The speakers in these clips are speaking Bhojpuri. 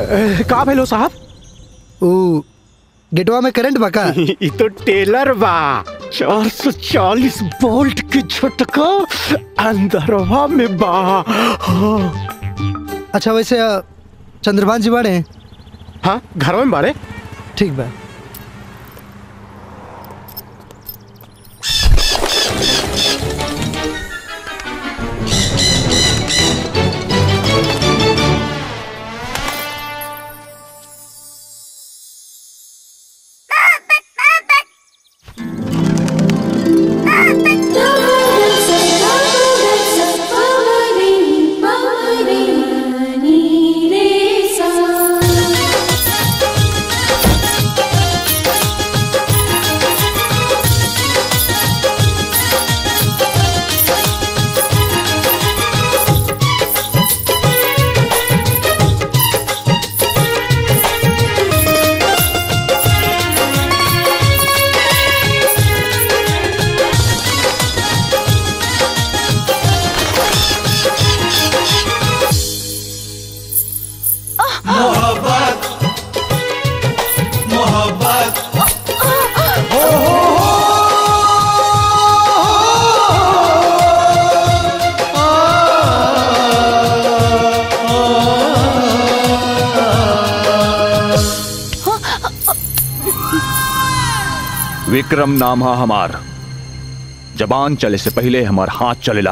का भेलो साहब ओ गेटवा में करंट बका ई तो टेलर बा चार सौ चालीस वोल्ट के झटका अंदरवा में बा हाँ, अच्छा वैसे अ, चंद्रभान जी बाड़े हाँ घर में बाड़े ठीक बा विक्रम नाम है हमार जबान चले से पहले हमार हाथ चलेला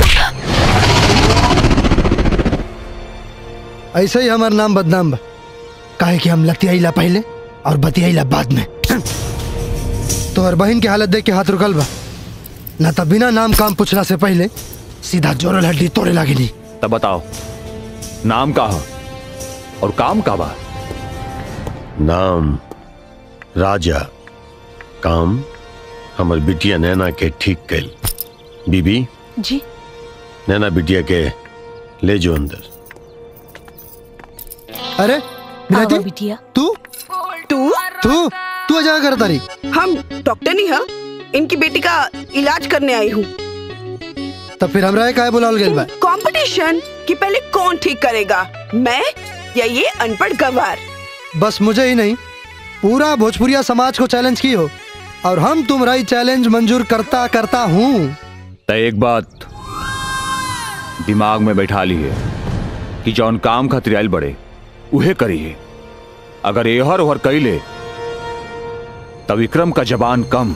ऐसे ही हमार नाम बदनाम बा काहे कि हम लतियाईला पहले और बतियाईला बाद में तोहर बहन की हालत देख के हाथ रुकल बा ना तो बिना नाम काम पूछला से पहले सीधा जोरल हड्डी तोड़े लागिली तब बताओ नाम का है और काम का बा नाम राजा काम हमर बिटिया नैना के ठीक कैल बीबी जी नैना बिटिया के ले जो अंदर अरे आवा बिलाती बिटिया तू तू तू तू अजा कर तारी हम डॉक्टर नहीं है इनकी बेटी का इलाज करने आई हूँ तब फिर हमरा काहे बुलावल गेल बा कंपटीशन कि पहले कौन ठीक करेगा मैं या ये अनपढ़ गवार बस मुझे ही नहीं पूरा भोजपुरिया समाज को चैलेंज की हो और हम तुम्हारा ही चैलेंज मंजूर करता करता हूँ तो एक बात दिमाग में बैठा ली है कि जौन काम खातिर आइल बड़े उहे करी है अगर एहर ओहर कैले तो विक्रम का जबान कम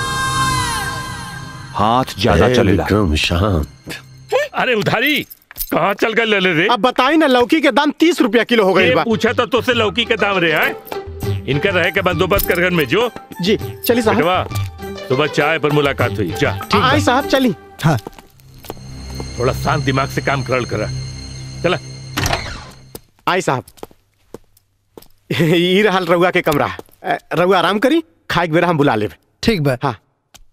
हाथ ज्यादा ए, चलेला विक्रम शांत अरे उधारी कहाँ चल गए ले ले रे अब बताई ना लौकी के दाम तीस रुपया किलो हो गई ये बा पूछा तो तुझसे लौकी के दाम रे है इनका रहे के बंदोबस्त कर घर में जो जी चलिए साहब बेटवा सुबह चाय पर मुलाकात हुई जा आई साहब चली हाँ थोड़ा शांत दिमाग से काम करल करा चला आई साहब ई रहल रउआ के कमरा अ, रउआ आराम करी खाए के बेरा हम बुला लेब ठीक बा हाँ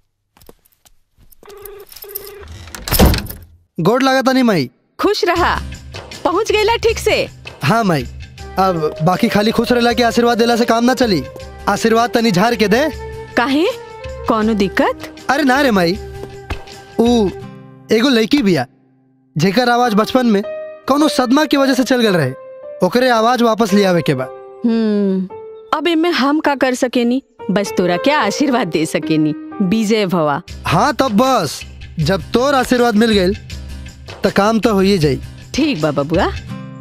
गोड लागता नहीं माई खुश रहा पहुंच गईला ठीक से हाँ माई अब बाकी खाली खुश रहला के आशीर्वाद देला से काम ना चली आशीर्वाद तनी झाड़ के दे काहे कौनो दिक्कत अरे ना रे माई ऊ एगो लड़की बिया जेकर आवाज बचपन में कोनो सदमा की वजह से चल गल रहे ओकरे आवाज वापस ले आवे के बा हम्म अब इनमें हम का कर सकेनी बस तोरा क्या आशीर्वाद दे सकेनी विजय भवा हाँ तब बस जब तोर आशीर्वाद मिल गई तो काम तो हो ही जाई ठीक बा बबुआ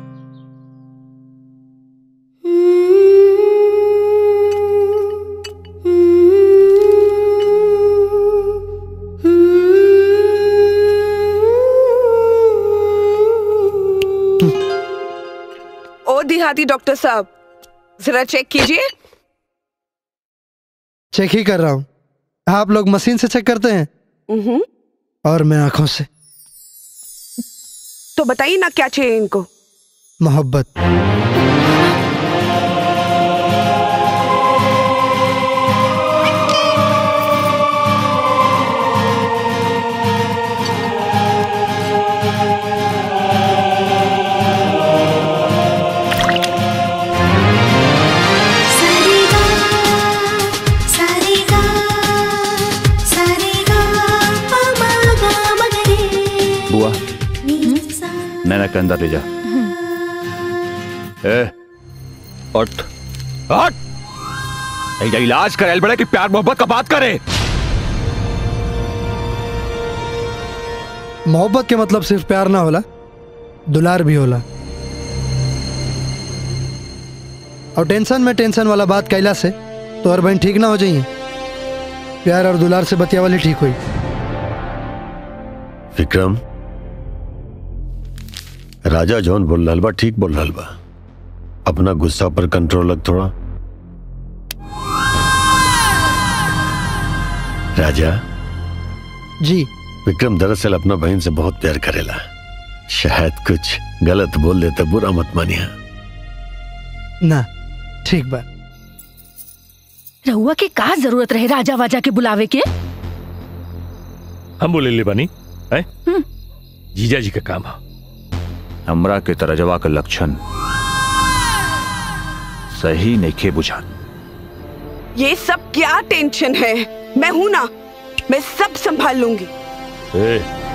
ओ देहाती डॉक्टर साहब जरा चेक कीजिए चेक ही कर रहा हूँ आप लोग मशीन से चेक करते हैं उहुं, और मैं आंखों से तो बताइए ना क्या चाहिए इनको मोहब्बत सारेगा सारेगा सारेगा पमागा मगरे बुआ नीसा नैना के अंदर ले जा ए उठ उठ ये इलाज करे बड़े कि प्यार मोहब्बत का बात करे मोहब्बत के मतलब सिर्फ प्यार ना होला दुलार भी होला और टेंशन में टेंशन वाला बात कैला से तो और बहन ठीक ना हो जाइए प्यार और दुलार से बतिया वाली ठीक हुई विक्रम राजा जौन बोल रहल बा ठीक बोल रहल बा अपना गुस्सा पर कंट्रोल रख थोड़ा राजा जी विक्रम दरअसल अपना बहन से बहुत प्यार करेला शायद कुछ गलत बोल देता बुरा मत मानिया ना ठीक बा रहुआ के का जरूरत रहे राजा वाजा के बुलावे के हम बोले ले बनी है जीजा जी का काम है हमरा के तरजवा के लक्षण सही नहीं बुझा ये सब क्या टेंशन है मैं हूं ना मैं सब संभाल लूंगी ए,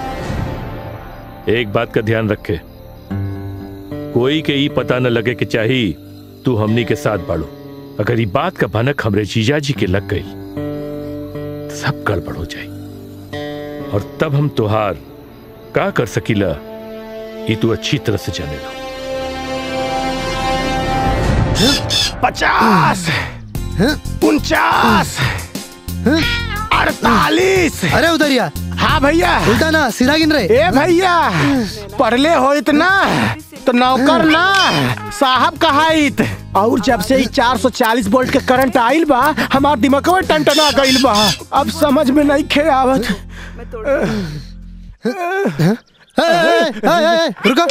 एक बात का ध्यान रखे कोई के ई पता न लगे कि चाही तू हमनी के साथ बाड़ो अगर ये बात का भनक हमरे जीजा जी के लग गई तो सब गड़बड़ हो जाई और तब हम तुहार का कर सकीला ये तू अच्छी तरह से जानेगा पचास उनचास अड़तालीस अरे उधरिया हाँ भैया उल्टा ना सीधा गिन रहे ए भैया पढ़ले हो इतना तो नौकर ना साहब कहाइत और जब से ही 440 वोल्ट के करंट आइल बा हमार दिमाग में टनटना गइल बा अब समझ में नहीं खे आवत ए, ए, ए, ए, ए, रुको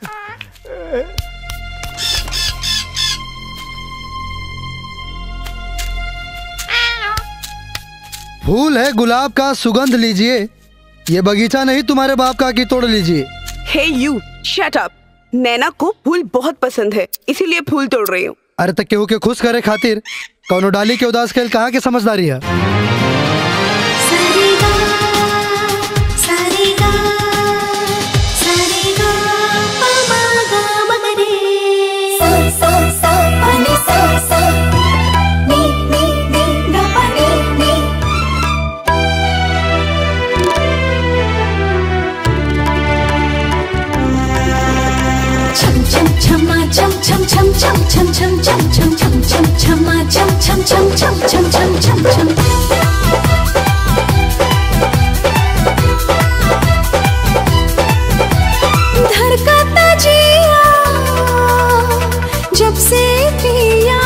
फूल है गुलाब का सुगंध लीजिए ये बगीचा नहीं तुम्हारे बाप का कि तोड़ लीजिए हे यू शट अप नैना को फूल बहुत पसंद है इसीलिए फूल तोड़ रही हूँ अरे तक केहू के खुश करे खातिर कौनो डाली के उदास खेल कहाँ के समझदारी है सारेगा सारेगा सारेगा पमागा मगरे सा सा सा पानी सा सा नी नी नी गा पानी नी छम छम छमा छम छम छम छम छम छम छम छम छम छम छमा छम छम छम छम छम छम छम छम धड़कता जिया जब से पिया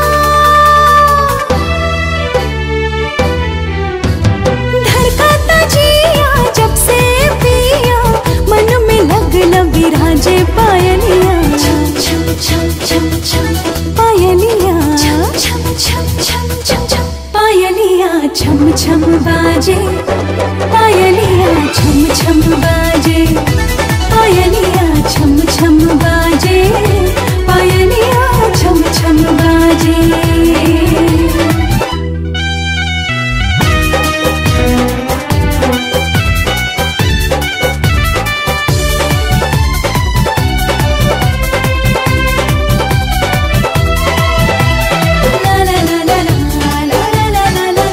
धड़कता जिया जब से पिया मन में लगन विराजे पायलिया छम छम छम छम छम पायलिया छम छम छम छम छम छम पायलिया छम छम बाजे पायलिया छम छम बाजे पायलिया छम छम बाजे पायलिया छम छम बाजे ला ला ला ला ला ला ला ला ला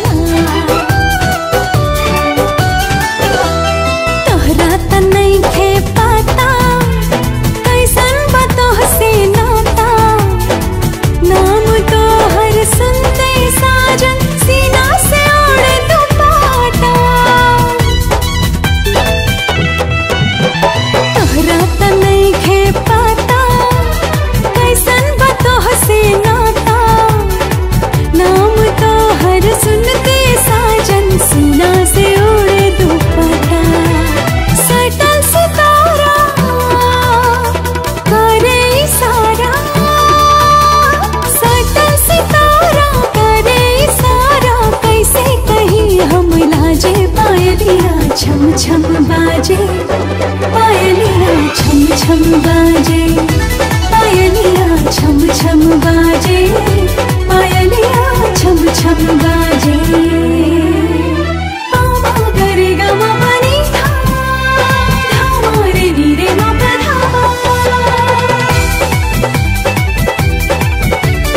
तोहरा त नइखे पता कैसन बा तोहसे नाता नाम तोहर सुनते साजन सीना से ओढ़े दुपट्टा तोहरा त नइखे पता कैसन बा तोहसे नाता नाम तोहर सुनते साजन सीना से उड़े दुपट्टा सटल सितारा करे इशारा सटल सितारा करे इशारा कैसे कहीं हम लाजे पायलिया छम छम बाजे पायलिया छम छम बाजे पायलिया छम छम बाजे पायलिया छम छम बाजे पामा गरे गमा पनी धा धामा रे नी रे मा पा धा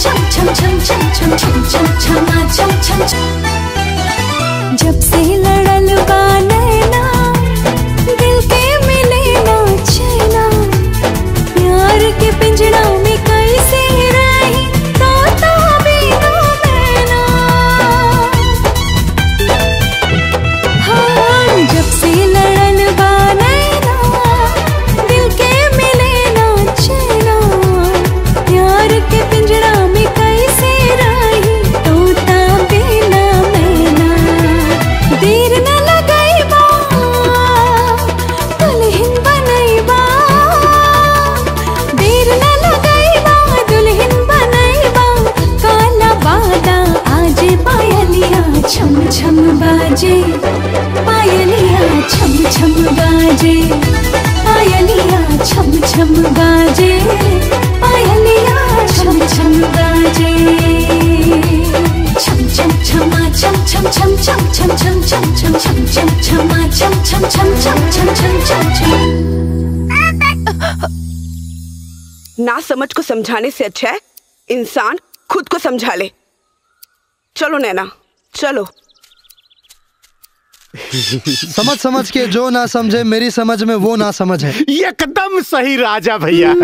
छम छम छम छम छम छम छम छमा छम छम छम जब से लड़ल बा नैना दिल के मिले ना चैना प्यार के पिंजड़ा में कैसे रही तोता बिना मैना हाँ जब से लड़ल बा नैना दिल के मिले ना चैना प्यार के पिंजड़ा में कैसे रही तोता बिना मैना देर न लगाइबा दुल्हन बनैबा देर न लगाइबा दुल्हन बनैबा काला बादा आज पायलिया छम छम बाजे पायलिया छम छम बाजे पायलिया छम छम बाजे पायलिया छम छम बाजे छम छम छमा छम छम छम छम छम छम छम छम छम छम छमा छम छम छम छम छम छम छम छम ना समझ को समझाने से अच्छा है इंसान खुद को समझा ले चलो नैना चलो समझ समझ के जो ना समझे मेरी समझ में वो ना समझ है एकदम सही राजा भैया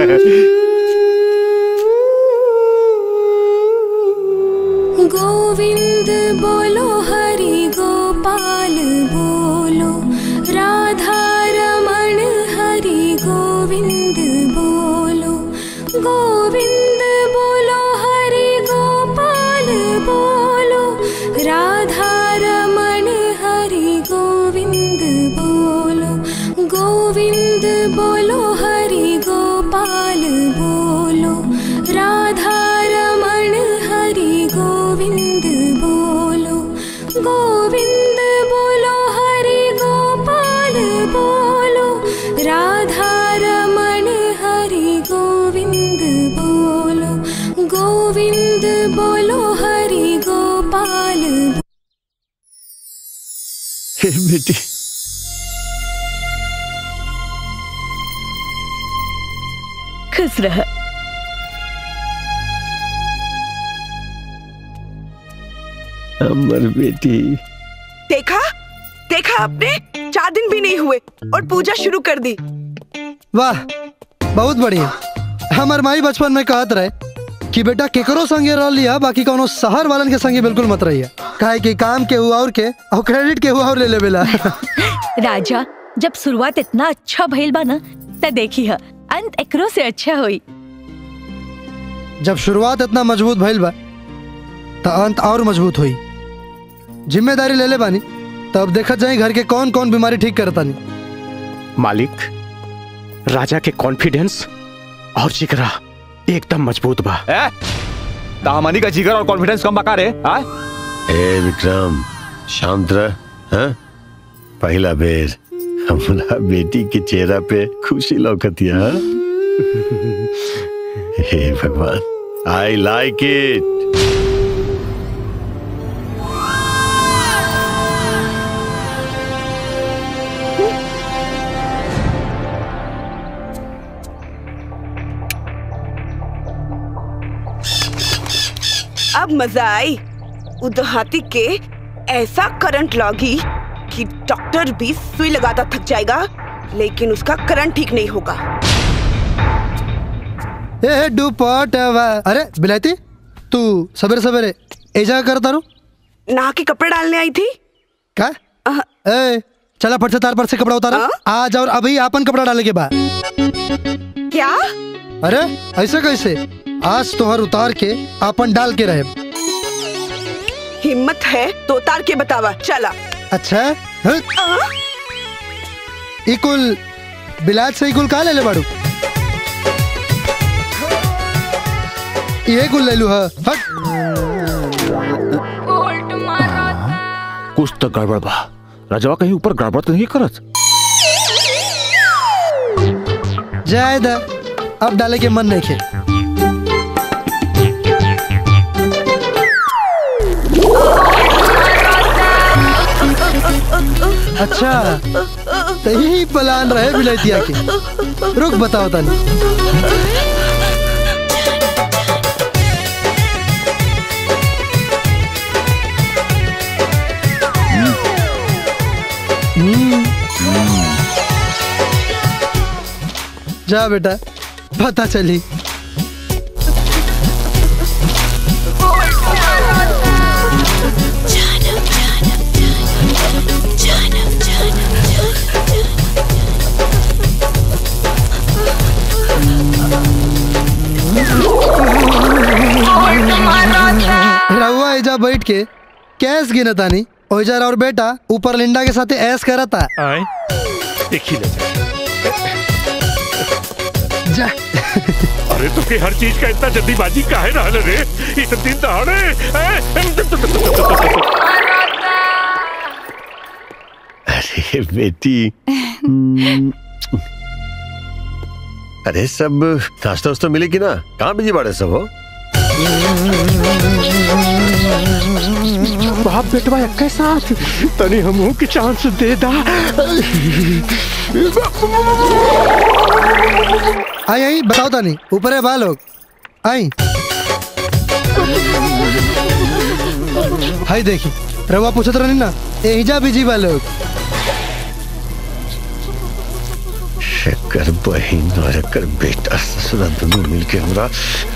गोविंद बोलो हरि गोपाल बोलो राधा रमण हरि गोविंद बोलो गोविंद बोलो हरि गोपाल बोलो राधा रमण हरि गोविंद बोलो गोविंद बोलो हरि गोपाल बोलो राधा रमण हरि गोविंद बोलो गोविंद बोलो हरि गोपाल बोलो राधा रमण हरि गोविंद बोलो गोविंद बोलो हरि गोपाल बेटी खुश रह अमर बेटी देखा देखा आपने चार दिन भी नहीं हुए और पूजा शुरू कर दी वाह बहुत बढ़िया हमार माई बचपन में कहत रहे कि बेटा केकरो संगे रह लिया बाकी कोनो शहर वालन के संगे बिल्कुल मत रहिया काहे कि काम के हुआ और के और क्रेडिट के हुआ और ले लेवेला राजा जब शुरुआत इतना अच्छा भइल बा ना त देखी ह अंत एकरो से अच्छा होई जब शुरुआत इतना मजबूत भइल बा तो अंत और मजबूत हुई जिम्मेदारी ले ले बानी तब देखत जाई घर के कौन कौन बीमारी ठीक करतानी मालिक राजा के कॉन्फिडेंस और जिगरा एकदम मजबूत बा ए दामनी का जिगर और कॉन्फिडेंस कम बका रे आ? ए विक्रम शांत रह हाँ? पहला बेर हमरा बेटी के चेहरा पे खुशी लौकतिया हाँ? हे भगवान आई लाइक इट अब मजा आई उदहाती के ऐसा करंट लगी कि डॉक्टर भी सुई लगाता थक जाएगा लेकिन उसका करंट ठीक नहीं होगा ए दुपट अरे बिलायती तू सवेरे सवेरे ऐजा कर तारू नहा के कपड़े डालने आई थी का ए चला फट से तार पर से कपड़ा उतारा आज और अभी आपन कपड़ा डाले के बाद क्या अरे ऐसे कैसे आज तोहर उतार के आपन डाल के रहे हिम्मत है तो उतार के बतावा चला अच्छा हं? ई कुल बिलाज से ई कुल का ले ले बाड़ू ये कुल ले लू हा हट कुछ तो गड़बड़ बा राजवा कहीं ऊपर गड़बड़ तो नहीं करत जायद अब डाले के मन नहीं खे अच्छा तो यही प्लान रहे बिलैतिया के रुक बताओ तनी जा बेटा पता चली रहुआ एजा बैठ के कैस गिनतानी ओइजा और बेटा ऊपर लिंडा के साथे ऐस करता आए देखी ले जा अरे तो के हर चीज का इतना जल्दीबाजी काहे रहल रे इतने दिन दहाड़े हैं? अरे बेटी हम्म, अरे सब नाश्ता उस्ता मिले कि ना कहाँ बिजी बाड़े सब हो बाप बेटवा एक साथ तनी हमहू के चांस दे दा आई आई बताओ तानी ऊपर है बा लोग आई हाय देखी रवा पूछत रहनी ना एहिजा बिजी बा लोग एकर बहिन और एकर बेटा ससुरा दोनों मिलके हमरा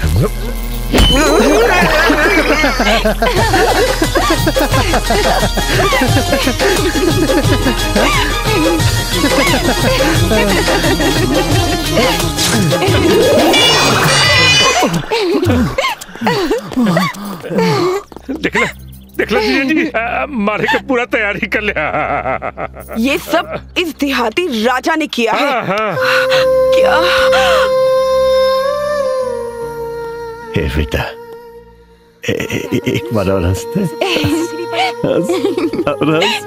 देख ले देख ले जीजा जी आ, मारे का पूरा तैयारी कर लिया ये सब इस देहाती राजा ने किया है हाँ, हाँ। क्या ए बेटा ए, ए, एक बार और हंसते हंस और हंस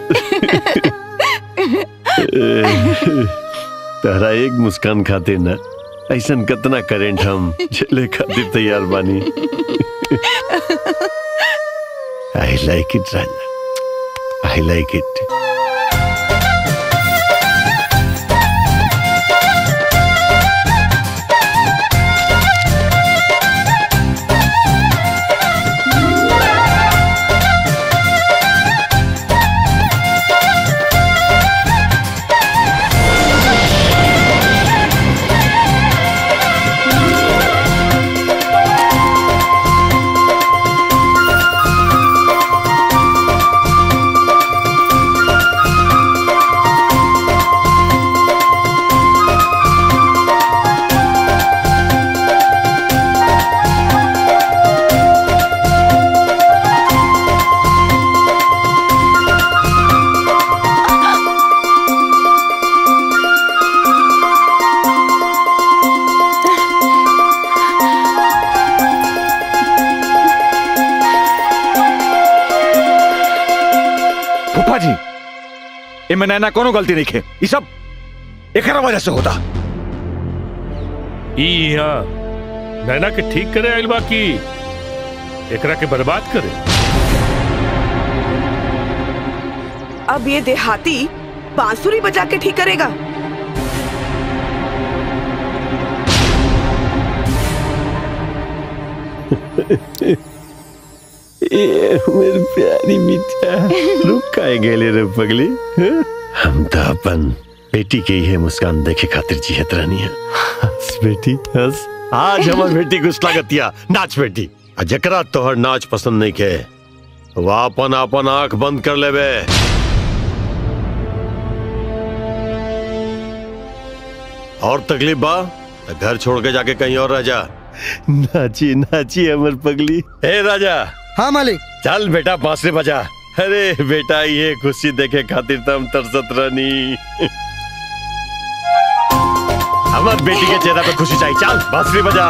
तहरा एक मुस्कान खातिर ना ऐसा कतना करेंट हम झेले खातिर तैयार बानी आई like it Raja I like it फूफा जी इनमें नैना कोनो गलती नहीं खे ये सब एकरा वजह से होता ई यहाँ नैना के ठीक करे आइल बा की एकरा के बर्बाद करे अब ये देहाती बांसुरी बजा के ठीक करेगा ये मेरी प्यारी बिटिया रुक काहे गेले रे पगली हैं? हम तो अपन बेटी के ही मुस्कान देखे खातिर जियत रहनी है हंस बेटी हंस आज हमार बेटी को स्वागतिया नाच बेटी आ जकरा तोहर नाच पसंद नहीं के वो अपन अपन आंख बंद कर लेबे और तकलीफ बा तो घर छोड़ के जाके कहीं और रह जा नाची नाची अमर पगली हे राजा हाँ मालिक चल बेटा बांसुरी बजा अरे बेटा ये खुशी देखे खातिर तो हम तरसत रहनी हमार बेटी के चेहरा पे खुशी चाहिए चल बांसुरी बजा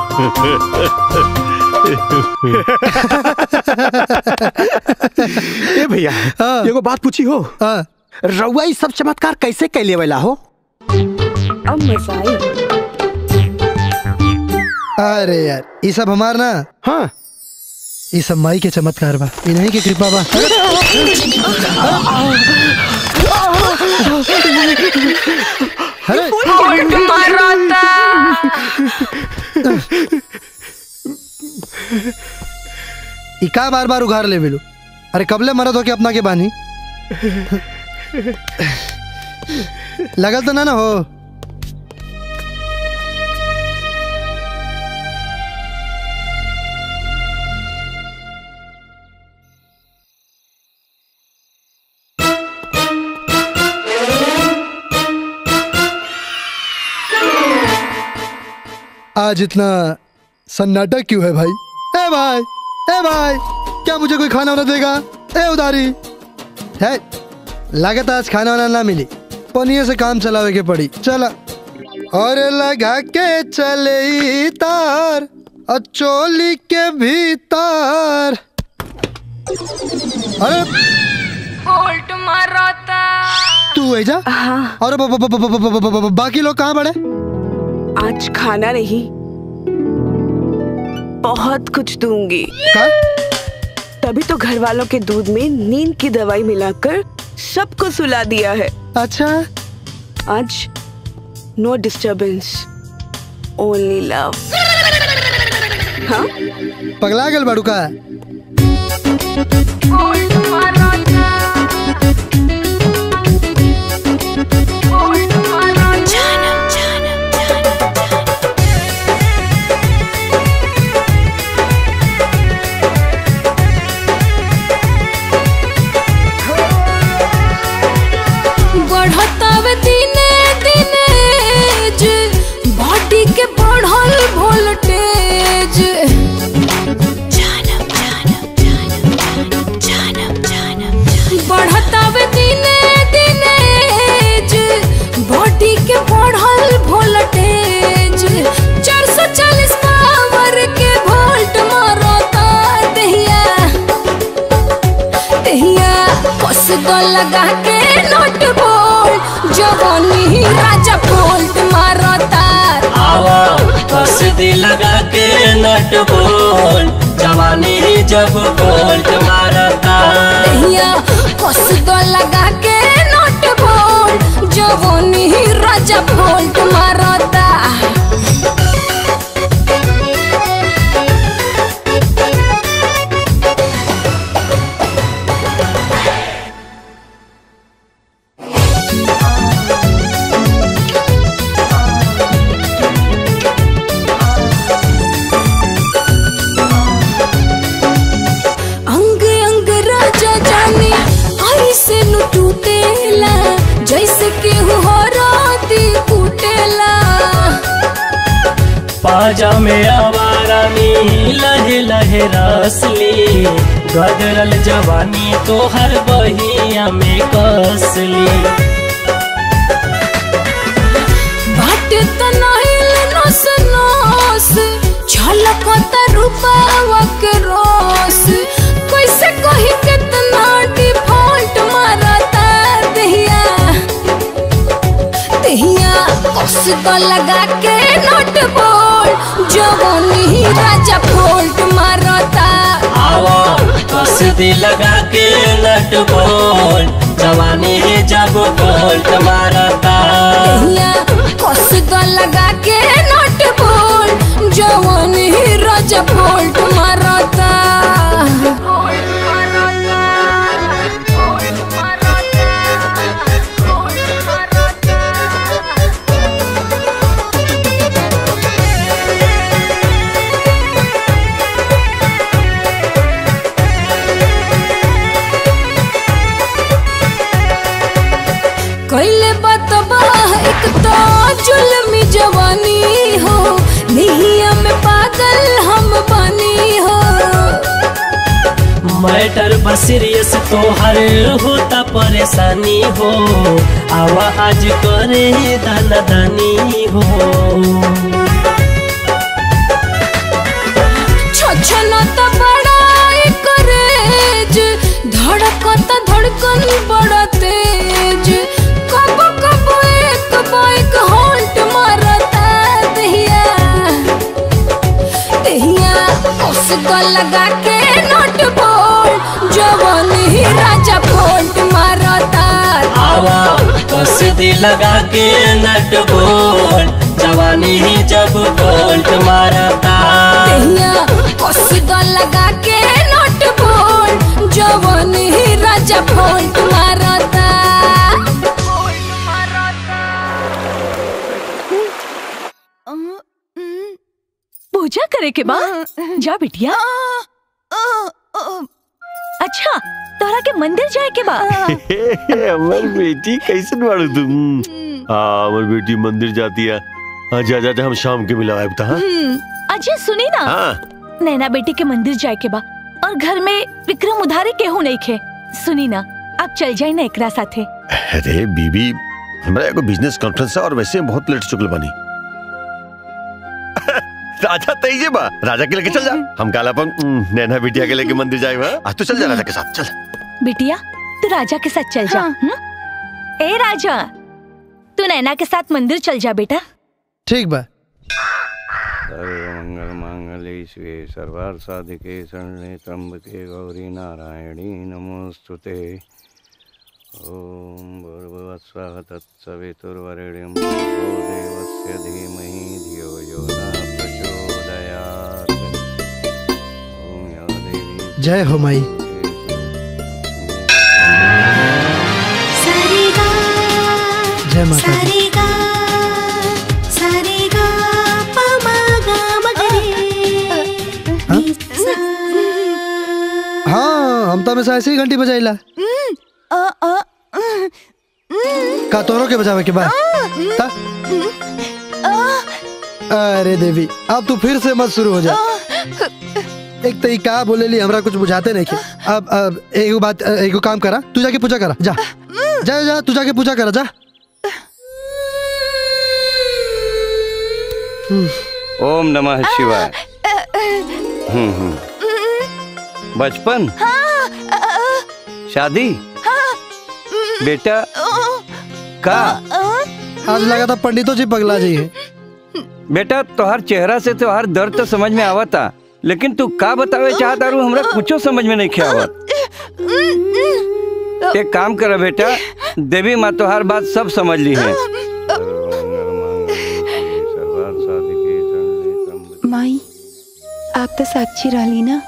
ए भैया हाँ। एगो बात पूछी हो हाँ रउआ ई सब चमत्कार कैसे कैले वाला हो अब मजा आई अरे यार ये सब हमार ना हाँ ये सब माई के चमत्कार बा इन्हीं की कृपा बा अरे ई का बार बार उघार ले बिलू अरे कबले मरद हो के अपना के बानी लगल तो ना ना हो आज इतना सन्नाटा क्यों है भाई ए भाई ए भाई क्या मुझे कोई खाना वाना देगा ए उधारी है लागत आज खाना वाना ना मिली पनिया से काम चलावे के पड़ी चला और लगा के चले ई तार और चोली के भीतर अरे बोल्ट मारता तू है जा और ब- ब- ब- ब- ब- ब- ब- ब- बाकी लोग कहाँ बड़े आज खाना नहीं बहुत कुछ दूंगी का? तभी तो घर वालों के दूध में नींद की दवाई मिलाकर सबको सुला दिया है अच्छा आज नो डिस्टरबेंस ओनली लव हाँ पगला गल बाड़ू का बोल्ट मारता बोल्ट मारता जानम जानम जानम बढ़तावे दिने दिने जे बॉडी के बढ़ल वोल्टेज जानम जानम जानम जानम जानम बढ़तावे दिने दिने जे बॉडी के बढ़ल वोल्टेज 440 पावर के वोल्ट मारता दहिया दहिया कस दो लगा के नोट बोल जवानी राजा बोल्ट मारता आवा बस दी लगा के नट बोल जवानी जब बोल्ट मारता दहिया कस दो लगा के नोट बोल जवानी राजा बोल्ट मारता अंग अंग राजा जाने ऐसे नु टूटेला जैसे केहू हो राती कुटेला पाजा में आवारा में लहे लहे रसली गदरल जवानी तो हर बहिया में कसली बाट तनाइल नस नस छलकत रूपावा के रोस कैसे कही कितना डिफॉल्ट मारता दहिया दहिया कस तो लगा के नोट बोल जवानी राजा फोल्ट मारता आवा बस दी लगा के नट बोल जवानी जब बोल्ट मारता दहिया कस तो लगा के नोट बोल जवानी राजा फोल्ट मारता कैले बतबा एक तो जुल्मी जवानी हो निहिया में पागल हम बनी हो मैटर बसीरियस तो हर होता परेशानी हो आवा आज करे दाना दानी हो छछन तो बड़ा करेज धड़कत धड़कन बड़ा तेज कब कब एक बाइक हॉल्ट मारता दहिया दहिया उसको लगा के नोट बोल जवानी राजा फोल्ट मारता आवा बस दी लगा के नट बोल जवानी जब बोल्ट मारता दहिया उसको लगा के नोट बोल जवानी राजा फोल्ट मारता पूजा करे के बा जा बिटिया अच्छा तोरा के मंदिर जाए के बा हमर बेटी कैसन बाड़ू तुम हाँ हमर बेटी मंदिर जाती है आजा आजा आजा, हम शाम के मिला आयब हाँ हम्म, अजय सुनी ना हाँ नैना बेटी के मंदिर जाए के बा और घर में विक्रम उधारी केहू नहीं खे सुनी ना आप चल जाए ना एकरा साथे अरे बीबी हमरा एगो बिजनेस कॉन्फ्रेंस है और वैसे बहुत लेट चुकल बनी राजा तैजे बा राजा के लेके चल जा हम काला अपन उम, नैना बिटिया के लेके मंदिर जाए बा आज तो चल जा राजा के साथ चल बिटिया तू राजा के साथ चल जा हम्म? ए राजा तू नैना के साथ मंदिर चल जा बेटा ठीक बा सर्वमंगल मांगल्ये शिवे सर्वार्थ साधिके शरणे त्र्यंबके गौरी नारायणी नमोस्तुते ओम भूर्भुवस्वः तत्सवितुर्वरेण्यं भर्गो देवस्य धीमहि धियो यो न प्रचोदयात् ओम या देवी जय हो माई जय माता दी हाँ हम तो हमेशा ऐसे ही घंटी बजाइला का तोरो के बजावे के बाद ता? अरे देवी अब तू फिर से मत शुरू हो जा एक तो ई का बोले ली हमरा कुछ बुझाते नहीं के अब अब एगो बात एगो काम करा तू जाके पूजा करा जा जा जा तू जाके पूजा करा जा ओम नमः शिवाय हम्म हम्म बचपन शादी बेटा का आज लगा था पंडितों जी पगला जी है बेटा तोहर चेहरा से तोहर दर्द तो समझ में आवता लेकिन तू का बतावे चाहता रू हमरा कुछो समझ में नहीं खे आवत एक काम कर बेटा देवी माँ तोहर बात सब समझ ली है माई आप तो साक्षी रहली ना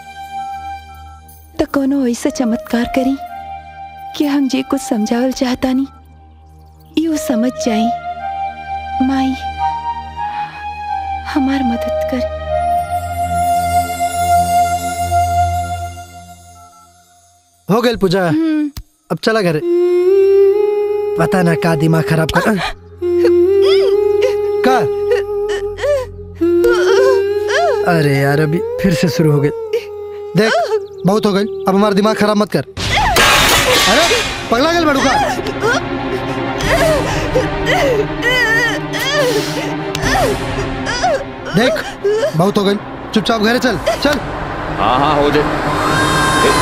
तो कोनो ऐसा चमत्कार करी कि हम जे कुछ समझावल चाहतानी यू समझ जाई माई हमार मदद कर हो गई पूजा अब चला घर पता ना का दिमाग खराब कर का अरे यार अभी फिर से शुरू हो गई देख बहुत हो गई अब हमारा दिमाग खराब मत कर अरे पगला गल बड़ू का देख बहुत हो गई चुपचाप घरे चल चल हाँ हाँ हो जाए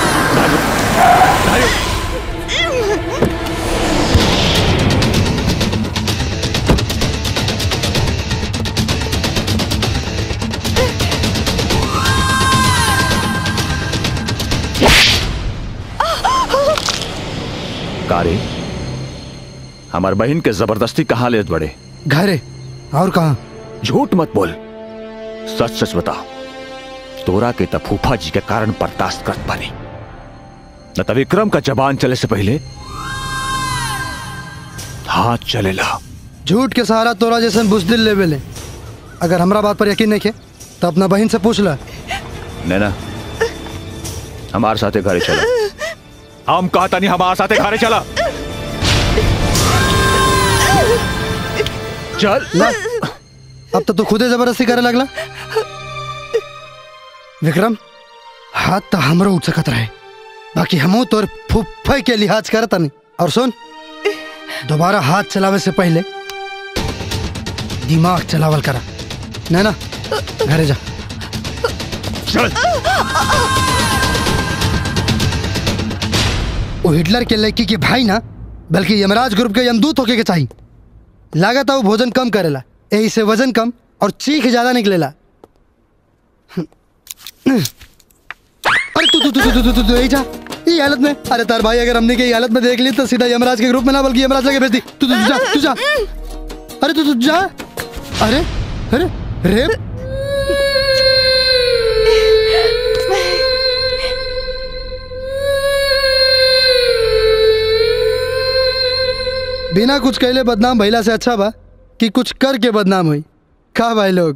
कारे हमार बहन के जबरदस्ती कहाँ ले बड़े घरे और कहा झूठ मत बोल सच सच बता तोरा के त फूफा जी के कारण बर्दाश्त करत पानी न त विक्रम का जबान चले से पहले हाथ चलेला झूठ के सहारा तोरा जैसन बुजदिल लेवे ले अगर हमरा बात पर यकीन नहीं है तो अपना बहन से पूछ ला नैना हमारे साथे घरे चला हम कहता नहीं हमारे साथे घरे चला चल ना अब तो तू खुदे जबरदस्ती करे लगला विक्रम हाथ तो हमरो उठ सकत रहे बाकी हमू तोर फुफ्फे के लिहाज करता नहीं और सुन दोबारा हाथ चलावे से पहले दिमाग चलावल करा नैना घरे जा चल वो हिटलर के लड़की के भाई ना बल्कि यमराज ग्रुप के यमदूत होके के चाहिए लागत है वो भोजन कम करेला यही से वजन कम और चीख ज्यादा निकलेला अरे तू तू तू तू तू तू तू यही जा ये हालत में अरे तार भाई अगर हमने के ये हालत में देख ली तो सीधा यमराज के ग्रुप में ना बल्कि यमराज लगे भेज दी तू तू तू जा तू जा अरे तू तू जा अरे अरे रे बिना कुछ कहले बदनाम भइला से अच्छा बा कि कुछ करके बदनाम हुई का भाई लोग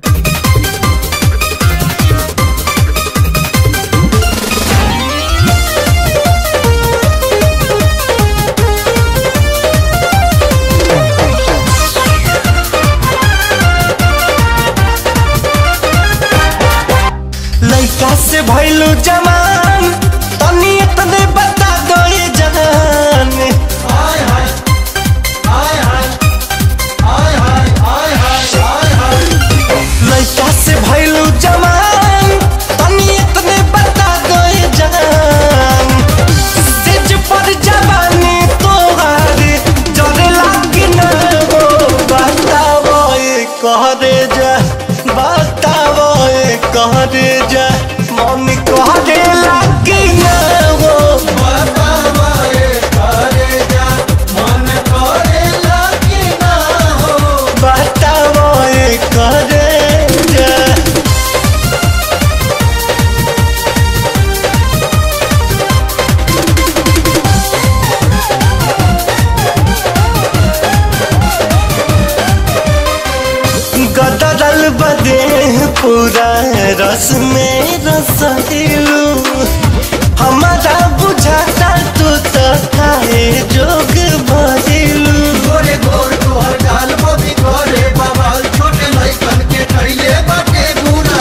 पूरा रस में रसलू हमारा बुझाता तू तो काहे जोग भरिलू गोरे गोर तोहर गाल बबी गोरे बवाल छोटे लइकन के कइले बाटे बुरा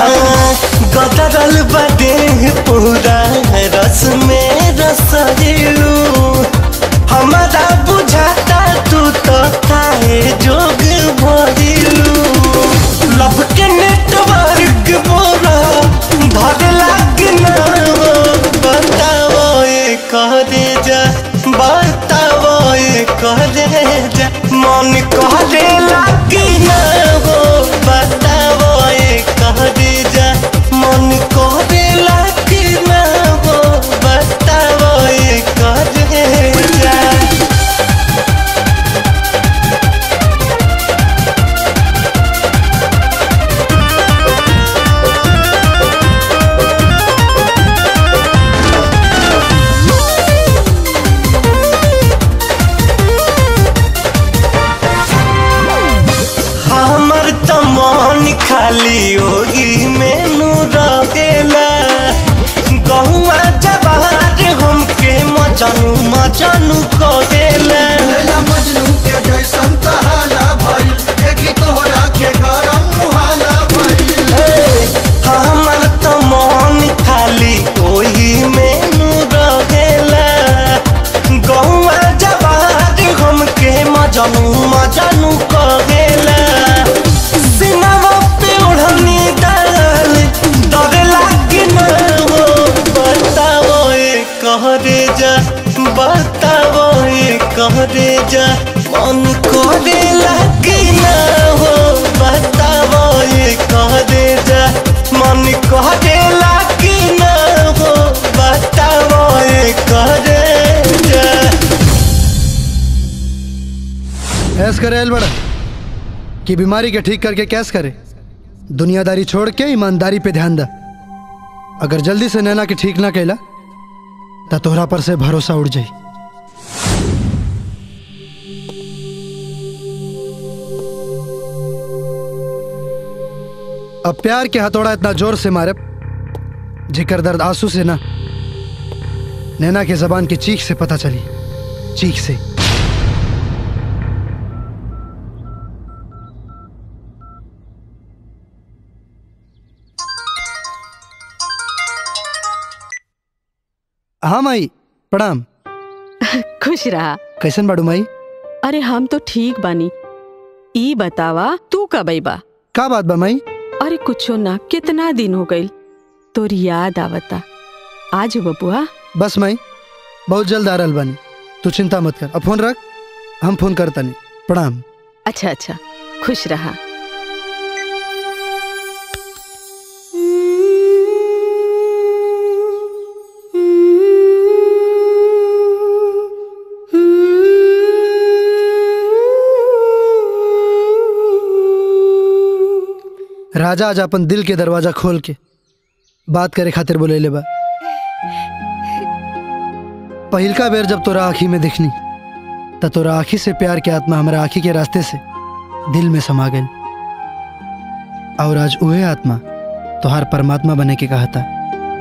गदरल बदे पूरा रस में रसलू हमारा बुझाता तू तो काहे जोग भरिलू लब के नेटवर्क बोरा धर लाग ना हो बताओ ये करे जा बताओ ये करे जा मन करे लाग ना हो बताओ ये करे जा मन करे लाग ना हो बताओ ये करे जा हमर त मन खाली ओही मेनू रहेला गहुआ जवार हमके मचनू मचनू करेला लैला मजनू के जैसन कहाला भइल देखी तोहरा के गरम मुहाला भइल हमर त मन खाली ओही मेनू रहेला गहुआ जवार हमके मजनू मजनू करेला सिनवा पे ओढ़नी डाल डर लागे न हो बताओ ये कहरे जा बताओ ये कहरे जा मन करे लागे न हो बताओ ये कहरे जा मन करे लागे न हो बताओ ये कहरे जा ऐस करे एल बड़ा कि बीमारी के ठीक करके कैस करे दुनियादारी छोड़ के ईमानदारी पे ध्यान दा अगर जल्दी से नैना के ठीक ना कैला तो तोहरा पर से भरोसा उड़ जाई अब प्यार के हथौड़ा इतना जोर से मारे जिकर दर्द आंसू से ना नैना के जबान की चीख से पता चली चीख से हाँ माई प्रणाम खुश रहा कैसन बाड़ू माई अरे हम तो ठीक बानी ई बतावा तू कब बा का बात बा माई अरे कुछो ना कितना दिन हो गइल तोर याद आवता आज बबुआ बस माई बहुत जल्द आ रहल बानी तू चिंता मत कर अब फोन रख हम फोन करता नहीं प्रणाम अच्छा अच्छा खुश रहा राजा आज अपन दिल के दरवाजा खोल के बात करे खातिर बोले ले बा पहिलका बेर जब तोरा आँखी में दिखनी त तोरा आँखी से प्यार के आत्मा हमारा आँखी के रास्ते से दिल में समा गई और आज उहे आत्मा तोहार परमात्मा बने के कहा था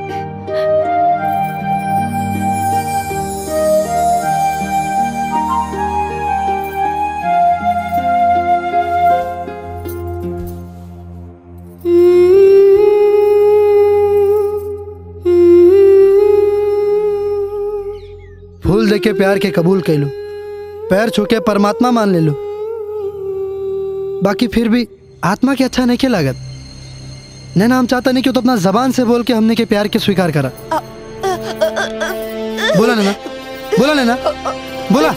फूल दे के प्यार के कबूल कैलू पैर छू के परमात्मा मान ले लो बाकी फिर भी आत्मा के अच्छा नहीं के लागत नैना हम चाहता नहीं कि तो अपना जबान से बोल के हमने के प्यार के स्वीकार करा बोला नैना बोला नैना बोला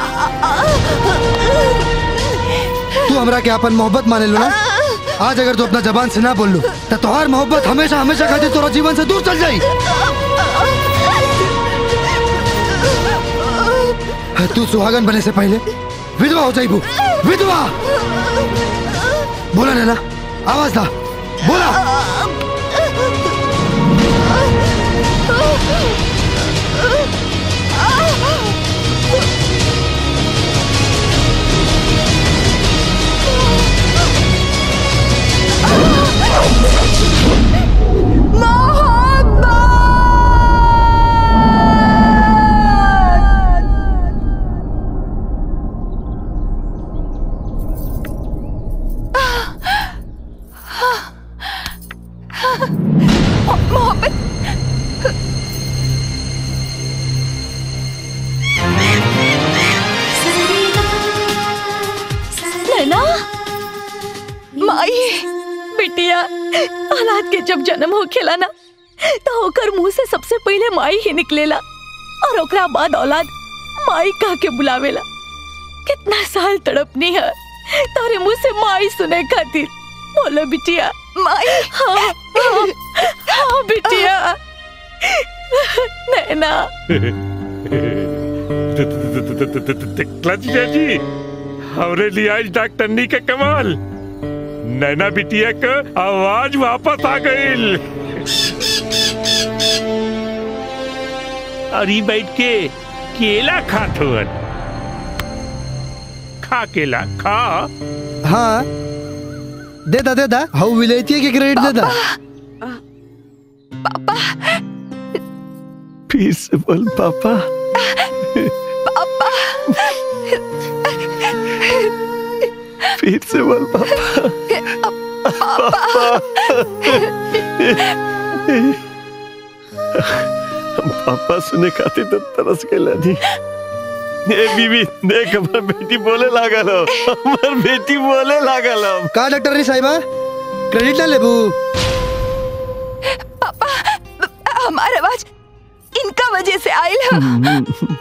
तू हमरा के अपन मोहब्बत माने लो ना आज अगर तू अपना जबान से ना बोल लू तो तोहार मोहब्बत हमेशा हमेशा खातिर तोरा जीवन से दूर चल जाई तू सुहागन बने से पहले विधवा हो जाइबू विधवा बोला नैना आवाज दा बोला औलाद के जब जन्म होखेला ना तो ओकर मुंह से सबसे पहले माई ही निकलेला और ओकरा बाद औलाद माई कह के बुलावेला कितना साल तड़पनी है तारे मुंह से माई सुने खातिर बोलो बिटिया माई हाँ हाँ, हाँ बिटिया नैना देखला जीजा जी हमरे लिए आज डॉक्टरनी के कमाल नैना बिटिया का आवाज वापस आ गई अरे बैठ के केला खात हुअन खा केला खा हाँ दे दा दे दा हाउ विलेती के क्रेडिट दे दा फिर से बोल पापा पापा फिर से बोल पापा हम पापा सुने खाते तो तरस के लानी ए बीबी देख हमर बेटी बोले लागल हो हमर बेटी बोले लागल हो का डॉक्टर नी साहिबा क्रेडिट ना लेबू पापा हमारा आवाज इनका वजह से आयल है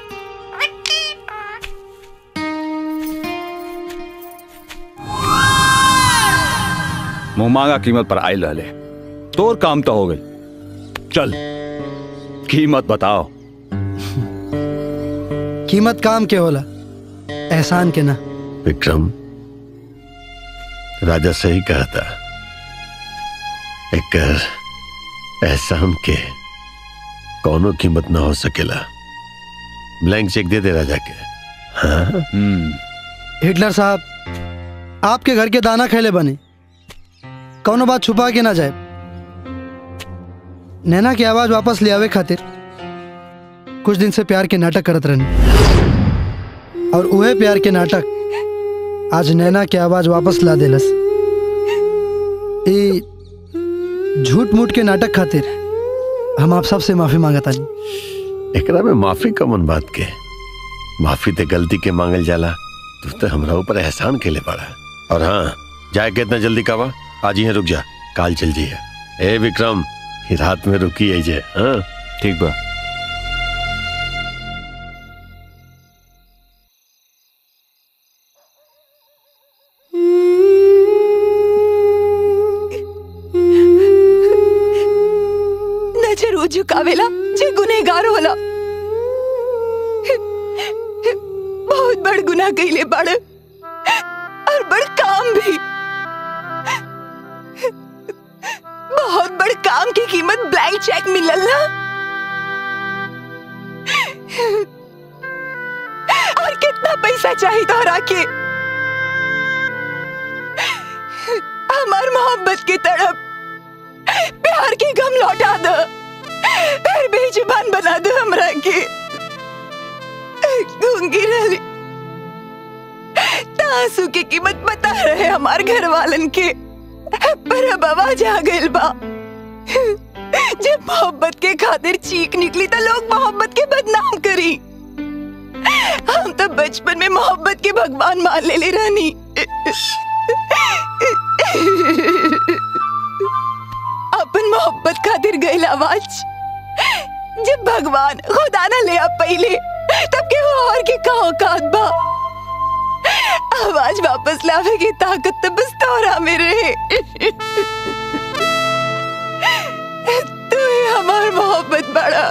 मुंह मांगा कीमत पर आयल रहले तोर काम तो हो गई चल कीमत बताओ कीमत काम के होला एहसान के ना विक्रम राजा सही कहा था एक एहसान के कौनो कीमत ना हो सकेला ब्लैंक चेक दे दे राजा के हाँ हिटलर साहब आपके घर के दाना खेले बने कौनो बात छुपा के ना जाए नैना की आवाज वापस ले आवे खातिर कुछ दिन से प्यार के नाटक करत रहनी और उहे प्यार के नाटक आज नैना की आवाज वापस ला देलस ई झूठ मूठ के नाटक खातिर हम आप सबसे माफी मांगता नहीं एकरा में माफी कमन बात के माफी ते गलती के मांगल जाला तू तो हमरा ऊपर एहसान के ले पड़ा और हाँ जाए के इतना जल्दी कावा आज ही रुक जा काल चल जाइए ए विक्रम ही रात में रुकी है जे हाँ ठीक बा नजर उ झुकावेला जे गुनेगार होला बहुत बड़ गुनाह कइले बड़ और बड़ काम भी बहुत बड़ काम की कीमत ब्लैंक चेक मिलल ना और कितना पैसा चाहिए तोहरा के हमार मोहब्बत की तड़प प्यार की गम लौटा दो फिर बेजुबान बना दो हमरा के गूंगी रही तासू की कीमत बता रहे हमार घर वालन के पर अब आवाज आ गइल बा जब मोहब्बत के खातिर चीख निकली तो लोग मोहब्बत के बदनाम करी हम तो बचपन में मोहब्बत के भगवान मान ले ले रानी अपन मोहब्बत खातिर गइल आवाज जब भगवान खुदा ना ले आ पहले तब के वो और के का औकात बा आवाज वापस लावे की ताकत तो बस तोरा में रहे तू ही हमार मोहब्बत बड़ा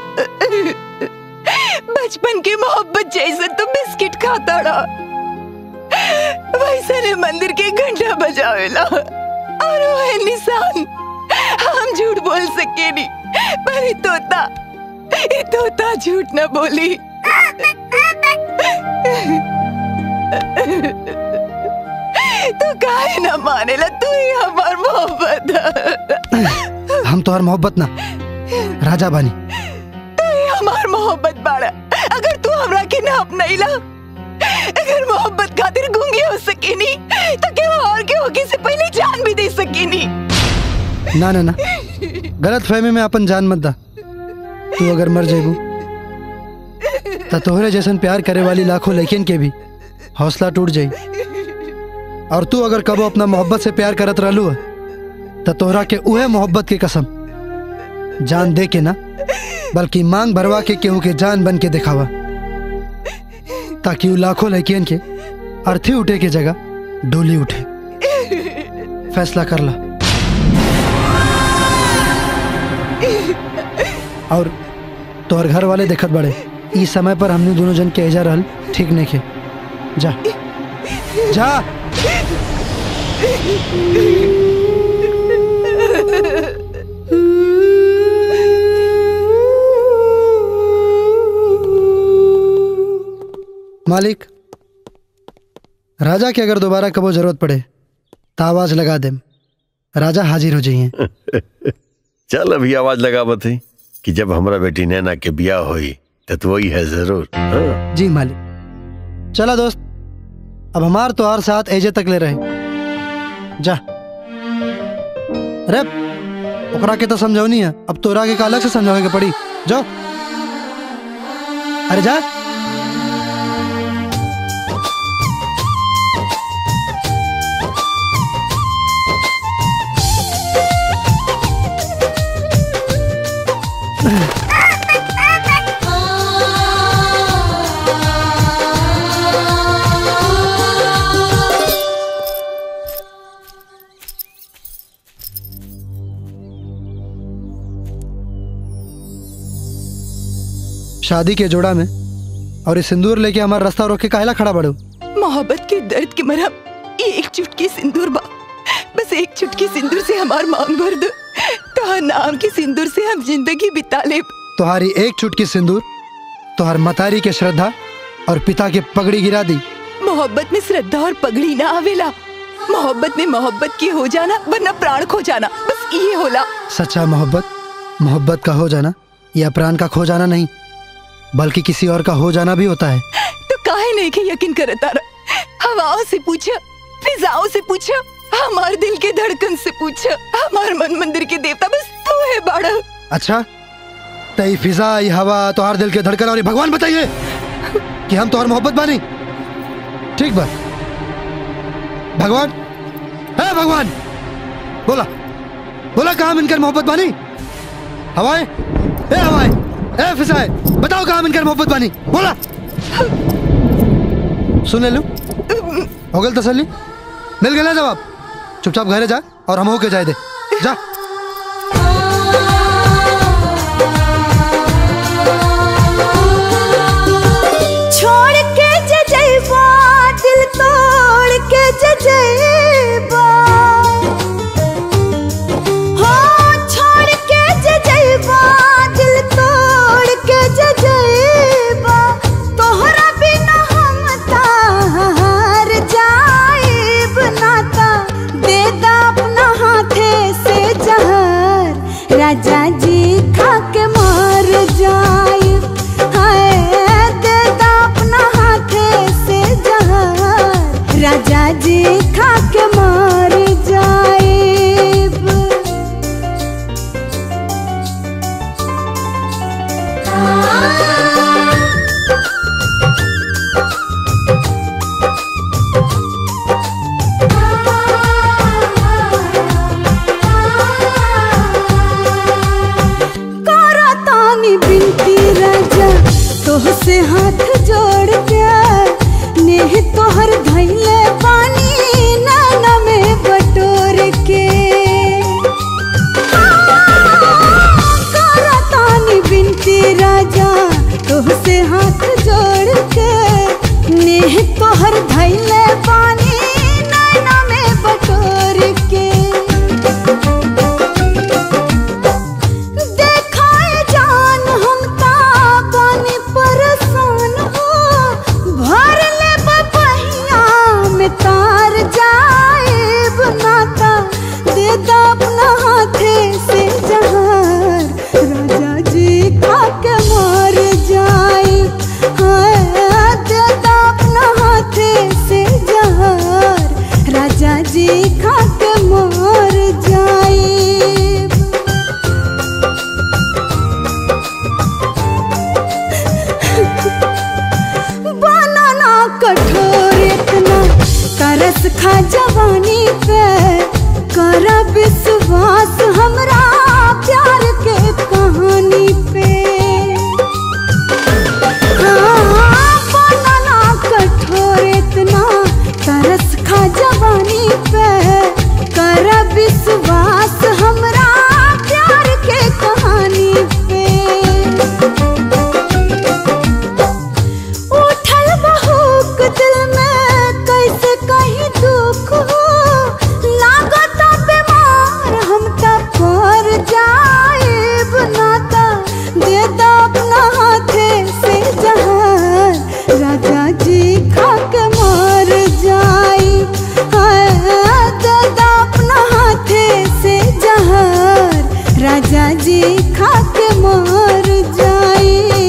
बचपन की मोहब्बत जैसे तो बिस्किट खाता रहा वैसे ने मंदिर के घंटा बजावेला और वो है निशान हम झूठ बोल सके नहीं पर ये तोता ये तोता झूठ न बोली तू काहे न मानेला तू ही हमार मोहब्बत हम तोहर मोहब्बत ना राजा बानी तू ही हमार मोहब्बत बाड़ा अगर तू हमरा के ना अपनाइला अगर मोहब्बत खातिर गूंगी हो सकेनी तो क्या और के होगी से पहले जान भी दे सकेनी ना ना ना गलत फहमी में अपन जान मत दा तू अगर मर जेबू तो तोहरे जैसन प्यार करे वाली लाखों लड़कियन के भी हौसला टूट जाई और तू अगर कबो अपना मोहब्बत से प्यार करत रहलू तो तोहरा के उहे मोहब्बत के कसम जान दे के ना बल्कि मांग भरवा के केहू के जान बन के दिखावा ताकि उ लाखों लड़कियन के अर्थी उठे के जगह डोली उठे फैसला कर ला और तोहर घर वाले देखत बड़े इस समय पर हमने दोनों जन के एजा रहल ठीक नहीं के जा जा मालिक राजा के अगर दोबारा कबो जरूरत पड़े तो आवाज लगा दे राजा हाजिर हो जाइए चल अभी आवाज लगा बते कि जब हमरा बेटी नैना के बियाह होई तो तो वही है जरूर हाँ? जी मालिक चला दोस्त अब हमार तो हर साथ एजे तक ले रहे जा रे ओकरा के तो समझौनी है अब तोरा के का अलग से समझावे के पड़ी जाओ अरे जा शादी के जोड़ा में और ये सिंदूर लेके हमारा रास्ता रोक के काहेला खड़ा बड़ो मोहब्बत के दर्द के मरहम ये एक चुटकी सिंदूर बा बस एक चुटकी सिंदूर से हमार मांग भर दो तो नाम के सिंदूर से हम जिंदगी बिता ले तुम्हारी एक चुटकी सिंदूर तुम्हार मतारी के श्रद्धा और पिता के पगड़ी गिरा दी मोहब्बत में श्रद्धा और पगड़ी ना आवेला मोहब्बत में मोहब्बत की हो जाना वरना प्राण खो जाना बस ये होला सच्चा मोहब्बत मोहब्बत का हो जाना या प्राण का खो जाना नहीं बल्कि किसी और का हो जाना भी होता है तो काहे नहीं के यकीन करता रहा हवाओं से पूछा फिजाओं से पूछा हमार दिल के धड़कन से पूछा हमार मन मंदिर के देवता बस तू है बाड़ा अच्छा तई फिजा ये हवा तुम्हार दिल के धड़कन और ये भगवान बताइए कि हम तुम्हार मोहब्बत बानी ठीक बा भगवान है भगवान बोला बोला कहा मिनकर मोहब्बत बानी हवाएं ए हवाएं ए फिजाएं बताओ कहा मिनकर मोहब्बत बानी बोला सुन ले लू हो गल तसल्ली मिल गया जवाब चुपचाप घरे जा और हम होके जाए दे जा छोड़ के जजेबा दिल तोड़ के जजेबा हो छोड़ के जजेबा दिल तोड़ के जजेबा तोहरा बिना हम तार जाएब नाता दे दा अपना हाथे से जहर राजा जी खा के मार जाए हाय दे दा अपना हाथे से जहर राजा जी खा के मार जाए करा तानी बिनती राजा तोह से हाथ जोड़ के नेह तोहर धैले पानी नाना में बटोर के करा तानी बिनती राजा तोह से हाथ जोड़ के नेह तोहर धैले पानी नाना में बटोर के देखाए जान हम ताबानी परेशान हो भर ले बपहिया में तार जाए बनाता दे दा अपना हाथे से जहार राजा जी खा के मार जाए हाय दे दा अपना हाथे से जहार राजा जी खा के मार जाए बनाना कठोर इतना तरस खा जवानी पे कर विश्वास हमरा प्यार के कहानी पे हाँ, बनना कठोर इतना तरस खा जवानी पे कर विश्वास हमरा प्यार के कहानी पे उठल बहुक दिल में कैसे कहीं दुख हो लागत बीमार हम तब पर जाएब नाता दे दो अपना हाथे से जहान राजा जी खा के मर जाई हाय, दे दो अपना हाथे से जहान राजा जी खा के मर जाई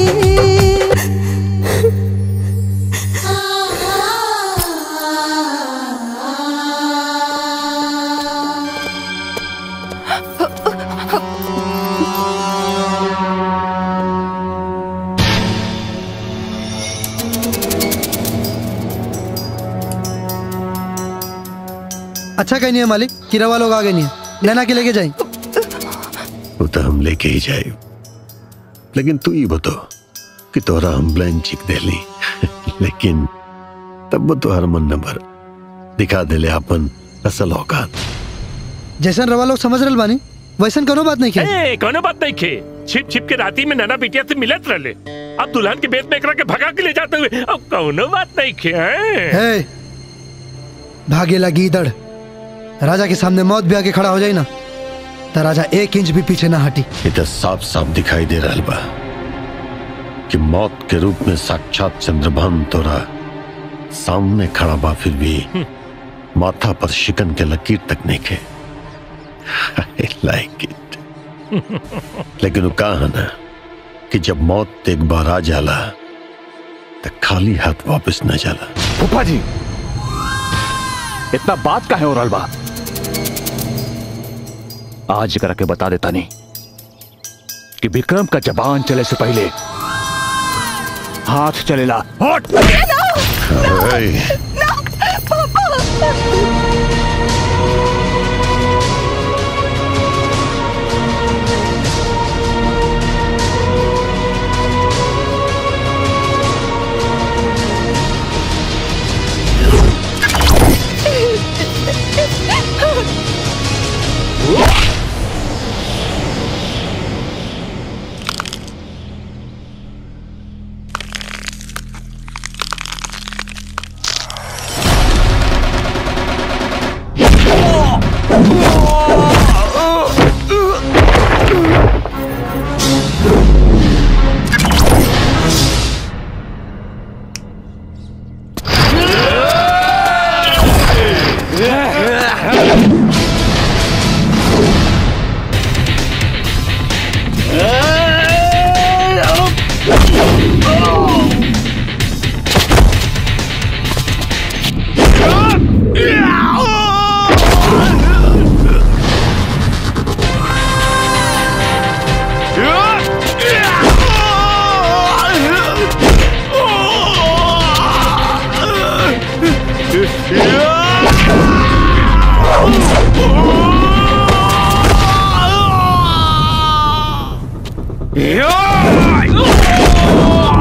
अच्छा कहीं नहीं है मालिक किरावा लोग आगे नहीं है नैना के लेके जाए वो तो हम लेके ही जाए लेकिन तू ही बताओ कि तोरा हम ब्लैंक चिक दे ली लेकिन तब वो तोहर मन न भर दिखा देले अपन असल औकात जैसन रवा लोग समझ रहे बानी वैसन कोनो बात नहीं किया ए, कोनो बात नहीं खे छिप छिप के राती में नाना बिटिया से मिलत रहले अब दुल्हन के बेत में एकरा के भगा के ले जाते हुए अब कोनो बात नहीं खे हैं? है भागे लगी दड़ राजा के सामने मौत भी आके खड़ा हो जाए ना तो राजा एक इंच भी पीछे ना हटी ये तो साफ साफ दिखाई दे रहा बा कि मौत के रूप में साक्षात चंद्रभान तोरा सामने खड़ा बा फिर भी माथा पर शिकन के लकीर तक नहीं खे आई लाइक इट लेकिन वो कहा है ना कि जब मौत एक बार आ जाला तो खाली हाथ वापस न जाला फूफा जी इतना बात का है और बा आज करा के बता देता नहीं कि विक्रम का जबान चले से पहले हाथ चलेला हट Hey. Yeah!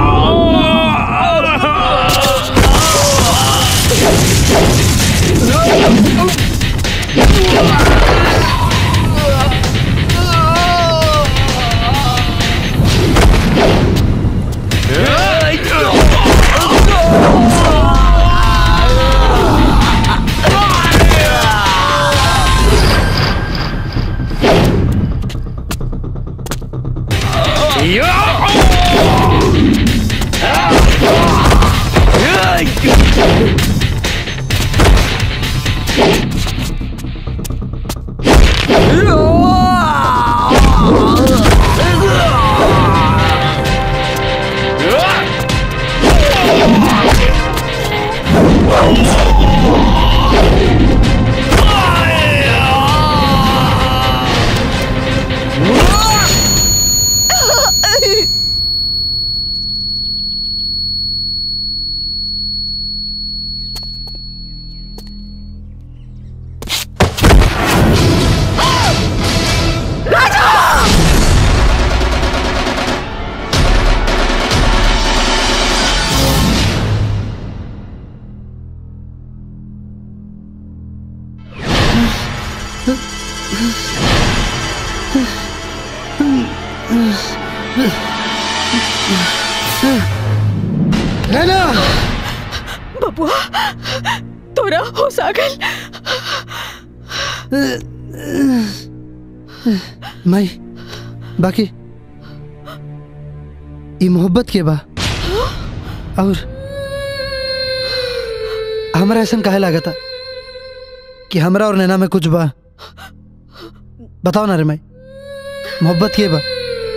नैना बबुआ तोरा होश आ गइल माई बाकी ई मोहब्बत के बा और हमरा ऐसा काहे लागता कि हमरा और नैना में कुछ बा बताओ ना रे माई मोहब्बत के बा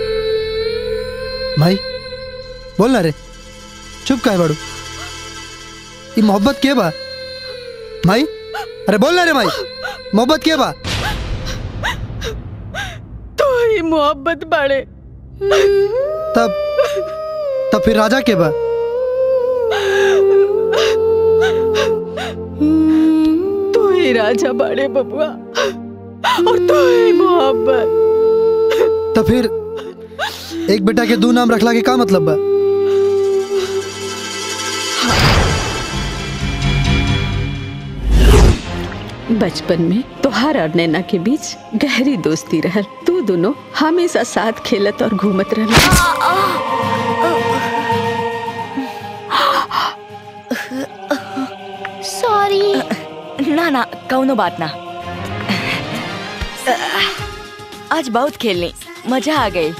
माई बोल ना रे चुप काहे बाड़ू ई मोहब्बत के बा माई अरे बोल ना रे माई मोहब्बत के बा तो ही मोहब्बत बाड़े तब तब फिर राजा के बा तू ही राजा बाड़े बबुआ और तू ही मोहब्बत तो फिर एक बेटा के दो नाम रखला के का मतलब बा बचपन में तोहार और नैना के बीच गहरी दोस्ती रहल तू दोनों हमेशा साथ खेलत और घूमत रहल सॉरी ना ना कौनो बात ना आज बहुत खेलनी मजा आ गई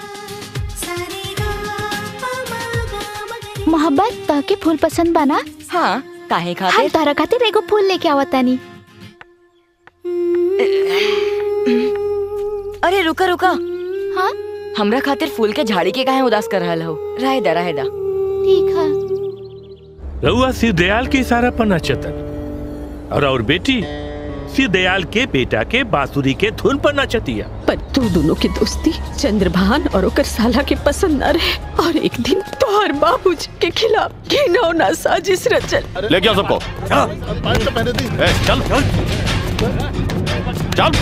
मोहब्बत तहके फूल पसंद बना हाँ काहे हम खातिर तोहरा खातिर एगो फूल लेके आवतानी अरे रुका रुका हाँ हमरा खातिर फूल के झाड़ी के काहे उदास कर रहल हो रहे दा रहे दा ठीक है रउआ सिर दयाल के इशारा पर नचतन और और बेटी सिर दयाल के बेटा के बांसुरी के धुन पर नचतिया पर तू दोनों की दोस्ती चंद्रभान और ओकर साला के पसंद न रहे और एक दिन तोहर बाबूजी के खिलाफ घिनौना साजिश रचल ले गया सबको ए, चल चल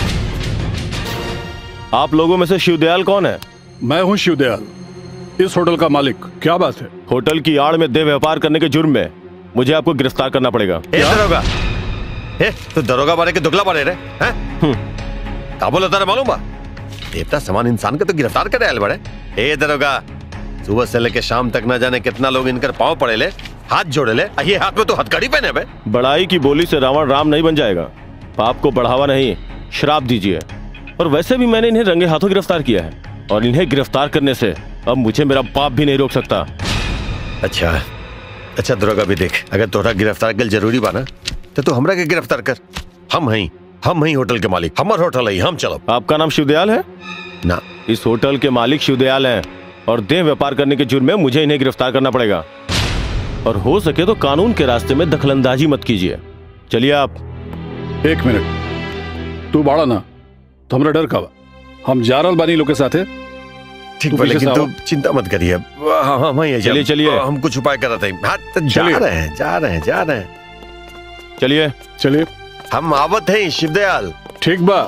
आप लोगों में से शिवदयाल कौन है मैं हूँ शिवदयाल इस होटल का मालिक क्या बात है होटल की आड़ में देह व्यापार करने के जुर्म में मुझे आपको गिरफ्तार करना पड़ेगा ए दरोगा ए तू दरोगा बारे के दुगला बारे रे हैं का बोला तारा मालूम बा देवता समान इंसान के तो गिरफ्तार करे आयल बड़े ए दरोगा सुबह से लेके शाम तक ना जाने कितना लोग इनकर पांव पड़े ले हाथ जोड़े ले आ ये हाथ में तो हथकड़ी पहने बे बड़ाई की बोली से रावण राम नहीं बन जाएगा पाप को बढ़ावा नहीं श्राप दीजिए और वैसे भी मैंने इन्हें रंगे हाथों गिरफ्तार किया है और इन्हें गिरफ्तार करने से अब मुझे मेरा पाप भी नहीं रोक सकता अच्छा अच्छा दरोगा भी देख अगर तोहरा गिरफ्तार कर जरूरी बा ना तो तू हमरा के गिरफ्तार कर हम हई हम हई होटल के मालिक हमर होटल है हम चलो आपका नाम शिवदयाल है ना इस होटल के मालिक शिवदयाल हैं और देह व्यापार करने के जुर्म में मुझे इन्हें गिरफ्तार करना पड़ेगा और हो सके तो कानून के रास्ते में दखलंदाजी मत कीजिए चलिए आप एक मिनट तू बाड़ा ना तो हमरा डर का बा हम जा रहल बानी लोग के साथे ठीक तू बा पीछे लेकिन से तू आओ। चिंता मत करिए हाँ हाँ वही है चलिए, चलिए। हम कुछ उपाय कर रहे थे हाँ तो जा चलिए। रहे हैं जा रहे हैं जा रहे हैं चलिए चलिए हम आवत हैं शिवदयाल ठीक बा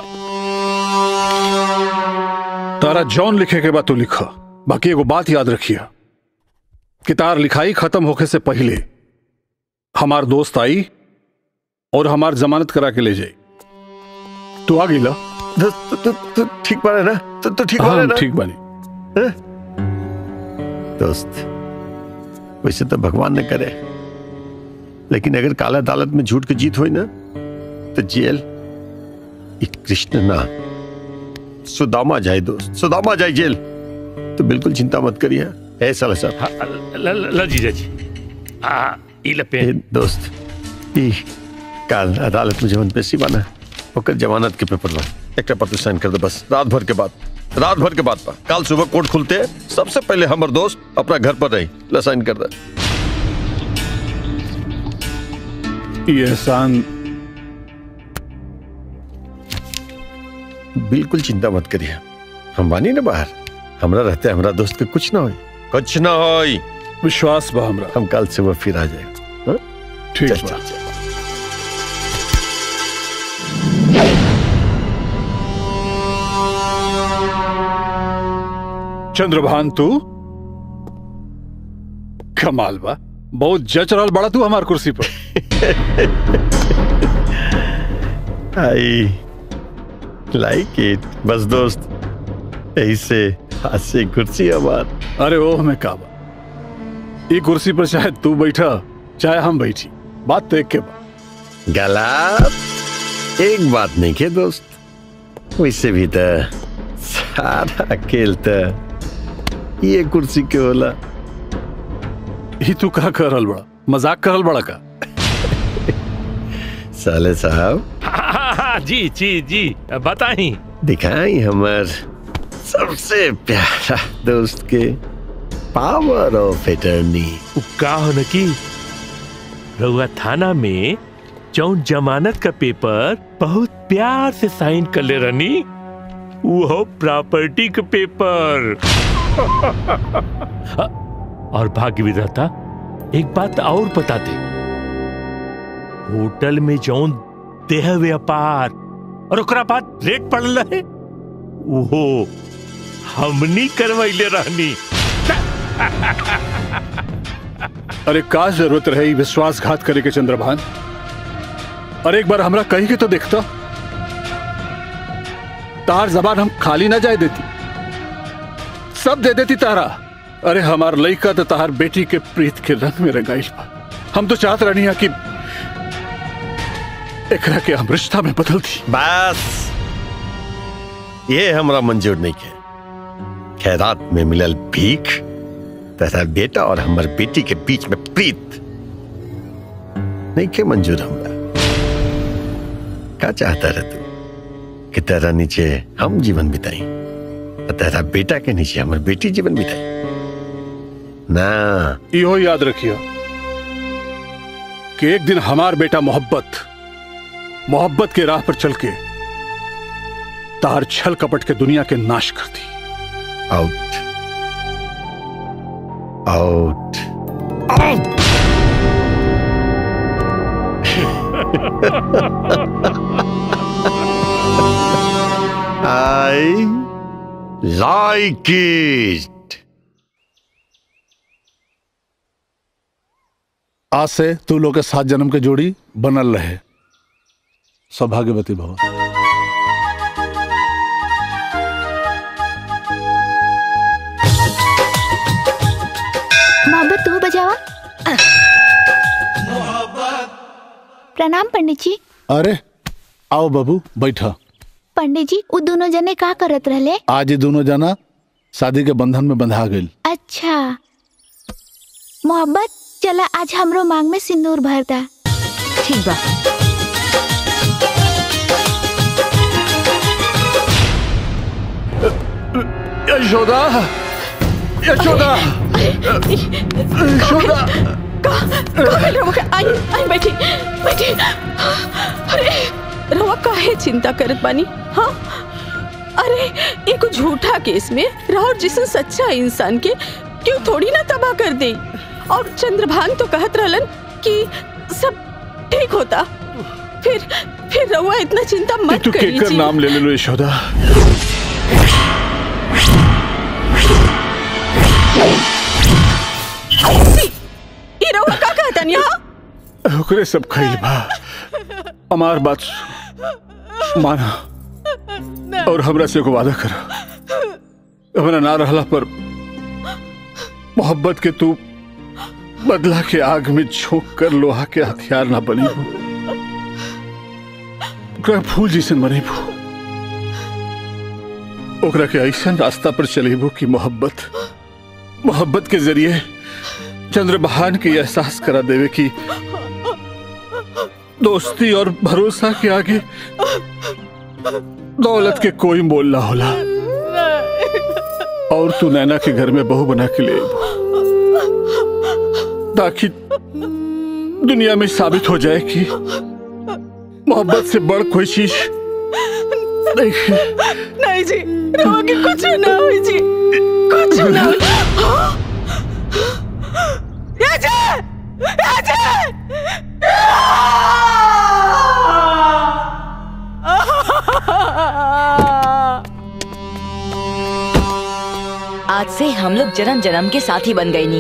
तारा जॉन लिखे के बाद तू लिखा बाकी एगो बात याद रखिया कि तार लिखाई खत्म होके से पहले हमार दोस्त आई और हमार जमानत करा के ले जाई तू आ गईला तो, तो, तो ठीक बारे ना तो, तो ठीक हाँ, बारे हम ना ठीक बानी दोस्त वैसे तो भगवान ने करे लेकिन अगर काला अदालत में झूठ की जीत हुई ना तो जेल ये कृष्ण ना सुदामा जाए दोस्त सुदामा जाए जेल तो बिल्कुल चिंता मत करिए ऐसा लसा ल जीजा जी आ ई ले पेन दोस्त ई काल अदालत में जवन पेशी बना ओकर जमानत के पेपर बा एक पर तू साइन कर दे बस रात भर के बाद रात भर के बाद पा कल सुबह कोर्ट खुलते सबसे पहले हमर दोस्त अपना घर पर रही ला साइन कर दे ये एहसान बिल्कुल चिंता मत करिए हम बानी ना बाहर हमरा रहते हमरा दोस्त के कुछ ना होई कुछ ना होई विश्वास बा हमरा हम कल सुबह फिर आ जाए हाँ? ठीक चल, बा। चल, चल। चंद्रभान तू कमाल बा बहुत जच रहल बड़ा तू हमार कुर्सी पर आई लाइक इट बस दोस्त ऐसे हाथ से कुर्सी हमार अरे ओह में का बा ये कुर्सी पर चाहे तू बैठा चाहे हम बैठी बात तो एक के बा गलत एक बात नहीं के दोस्त वैसे भी तो सारा खेल तो ये कुर्सी के होला ही तू का करल बड़ा मजाक करल बड़ा का साले साहब हाँ, हाँ, जी जी जी बताई दिखाई हमार सबसे प्यारा दोस्त के पावर ऑफ एटर्नी का हो न की रउआ थाना में जौन जमानत का पेपर बहुत प्यार से साइन कर ले रनी वो प्रॉपर्टी का पेपर और भाग्य विधाता एक बात और बता दे होटल में जौन देह व्यापार और ओकरा बाद रेट पड़ल रहे वो हमनी करवैले रहनी अरे का जरूरत रहे ई विश्वासघात करे के चंद्रभान अरे एक बार हमरा कही के तो देखता तार जबान हम खाली ना जाए देती सब दे देती तारा अरे हमार लइका तो तार बेटी के प्रीत के रंग में रंगाइल बा हम तो चाहत रहनी है कि एकरा के हम रिश्ता में बदल दी बस ये हमरा मंजूर नहीं के खैरात में मिलल भीख तथा बेटा और हमर बेटी के बीच में प्रीत नहीं के मंजूर हमरा का चाहता रह तू कि तेरा नीचे हम जीवन बिताई और तेरा बेटा के नीचे हमर बेटी जीवन बिताई ना इहो याद रखियो कि एक दिन हमार बेटा मोहब्बत मोहब्बत के राह पर चल के तार छल कपट के दुनिया के नाश कर दी out out I like it आज से तू लोग के सात जन्म के जोड़ी बनल रहे सौभाग्यवती भवन मोहब्बत तू बजावा प्रणाम पंडित जी अरे आओ बाबू बैठा पंडित जी वो दोनों जने का करत रहले आज ये दोनों जना शादी के बंधन में बंधा गई अच्छा मोहब्बत चला आज हमरो मांग में सिंदूर भरता ठीक बा यशोदा यशोदा यशोदा आई आई बैठी बैठी अरे रवा काहे चिंता करत बानी हाँ अरे एक झूठा केस में राहुल जिसन सच्चा इंसान के क्यों थोड़ी ना तबाह कर दे और चंद्रभान तो कहत रहलन कि सब ठीक होता फिर फिर रवा इतना चिंता मत तू केकर करिए नाम ले ले लो यशोदा ई रवा का कहता नहीं हाँ ओकरे सब खैल बा हमार बात सु- माना और हमरा से एगो वादा कर हमरा ना रहला पर मोहब्बत के तू बदला के आग में झोंक कर लोहा के हथियार ना बनी हो ओकरा फूल जैसन बनेबू ओकरा के ऐसन रास्ता पर चलेबू कि मोहब्बत मोहब्बत के जरिए चंद्रबहान के एहसास करा देवे कि दोस्ती और भरोसा के आगे दौलत के कोई मोल ना होला और तू नैना के घर में बहू बना के ले आइबू। ताकि दुनिया में साबित हो जाए कि मोहब्बत से बड़ कोई चीज नहीं है नहीं जी रवा के कुछ ना हुई जी कुछ ना हुई हाँ? राजा राजा आज से हम लोग जन्म जन्म के साथी बन गए नी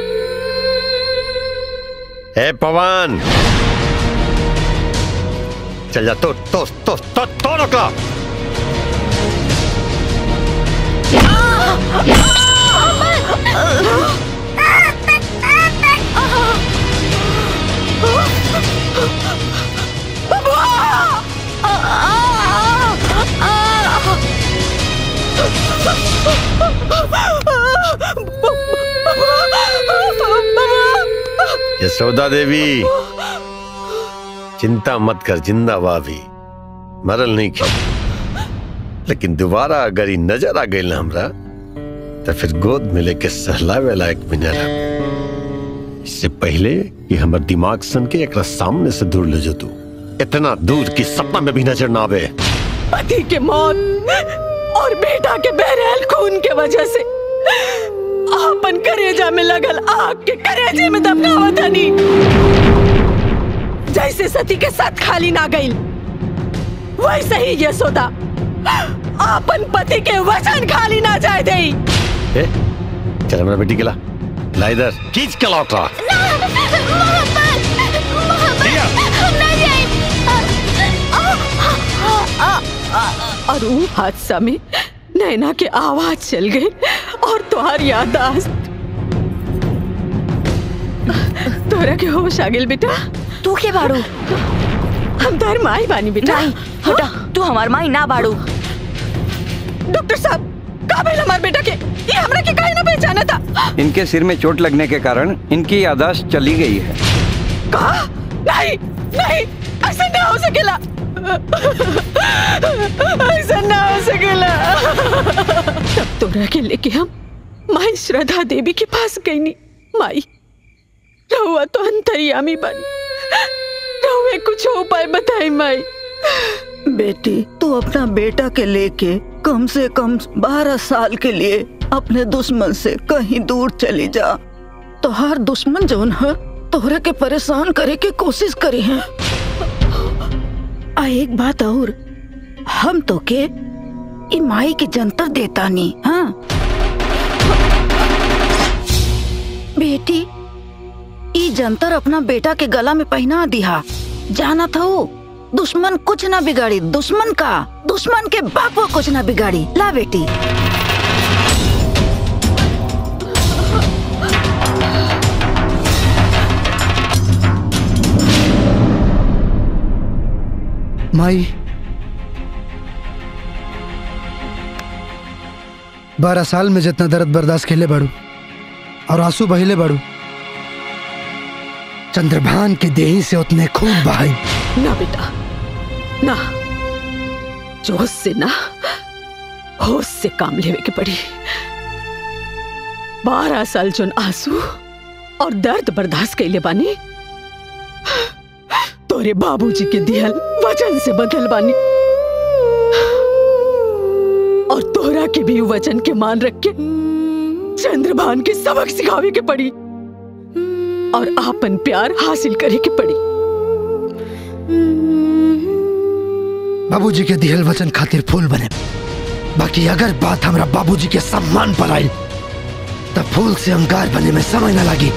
ए पवन चल जा तो तो तो तो तो रोका यशोदा देवी चिंता मत कर जिंदा भाभी मरल नहीं की लेकिन दोबारा अगर ई नजर आ गई ना हमरा तो फिर गोद में लेके सहलावे लायक भी न रह इससे पहले कि हमर दिमाग सन के एक सामने से दूर ले जो तू इतना दूर कि सपना में भी नजर ना आवे पति के मौत और बेटा के बहरहाल खून के वजह से आपन करेजा में लगल आग के करेजे में दबकावत हनी जैसे सती के साथ खाली ना गई वैसे ही यशोदा आपन पति के वचन खाली ना जाए दे ए, चल मेरा बेटी के ला ला इधर खींच के लौट रहा और वो हादसा में नैना के आवाज चल गई और तुम्हारी यादाश्त तोरा के होश आ गेल बेटा तू के बाड़ू हम तार माई बानी बेटा नहीं हटा तू हमार माई ना बाड़ू डॉक्टर साहब का भेल हमार बेटा के ये हमरा के काहे ना पहचाना था इनके सिर में चोट लगने के कारण इनकी यादाश्त चली गई है कहा नहीं नहीं ऐसा ना हो सकेला ऐसा ना हो सकेला तब तोरा के लेके हम माई श्रद्धा देवी के पास गई नी माई रहुआ तो अंतर्यामी बनी रहुए कुछ उपाय बताई माई बेटी तू अपना बेटा के लेके कम से कम बारह साल के लिए अपने दुश्मन से कहीं दूर चली जा तो हर दुश्मन जौन है तोहरे के परेशान करे के कोशिश करी है आ एक बात और हम तो के ई माई की जंतर देता नहीं हाँ बेटी ई जंतर अपना बेटा के गला में पहना दिया जाना था वो दुश्मन कुछ ना बिगाड़ी दुश्मन का दुश्मन के बाप कुछ ना बिगाड़ी ला बेटी माई बारह साल में जितना दर्द बर्दाश्त खेले बाड़ू और आंसू बहिले बाड़ू चंद्रभान के देही से उतने खूब बहाई ना बेटा ना जोश से ना होश से काम लेवे के पड़ी बारह साल जोन आंसू और दर्द बर्दाश्त कैले बानी तोरे बाबूजी के दिहल वचन से बदल बानी और तोरा के भी वचन के मान रख के चंद्रभान के सबक सिखावे के पड़ी और आपन प्यार हासिल करे के पड़ी बाबूजी के दिहल वचन खातिर फूल बने बाकी अगर बात हमरा बाबूजी के सम्मान पर आई तब फूल से अंगार बने में समय न लगी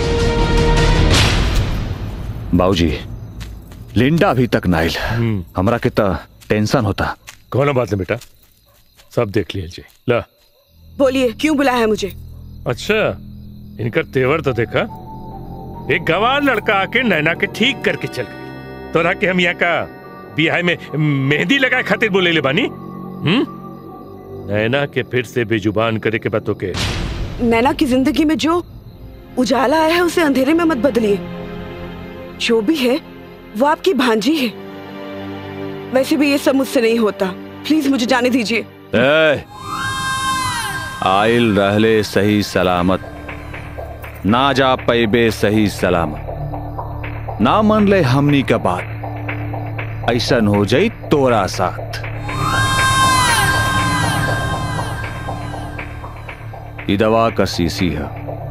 बाबूजी लिंडा अभी तक नाइल हमरा के त टेंशन होता कौन बात है बेटा सब देख लीजिए ला बोलिए क्यों बुलाया है मुझे अच्छा इनका तेवर तो देखा एक गवार लड़का आके नैना के ठीक करके चल गई तोरा के हम यहाँ का बिहार में मेहंदी लगाए खातिर बोले ले बानी हम्म नैना के फिर से बेजुबान करे के बातों के नैना की जिंदगी में जो उजाला आया है उसे अंधेरे में मत बदलिए जो भी है वो आपकी भांजी है वैसे भी ये सब मुझसे नहीं होता प्लीज मुझे जाने दीजिए ए, आइल रहले सही सलामत ना जा पैबे सही सलामत ना मन ले हमनी का बात ऐसन हो जाई तोरा साथ ई दवा का सीसी है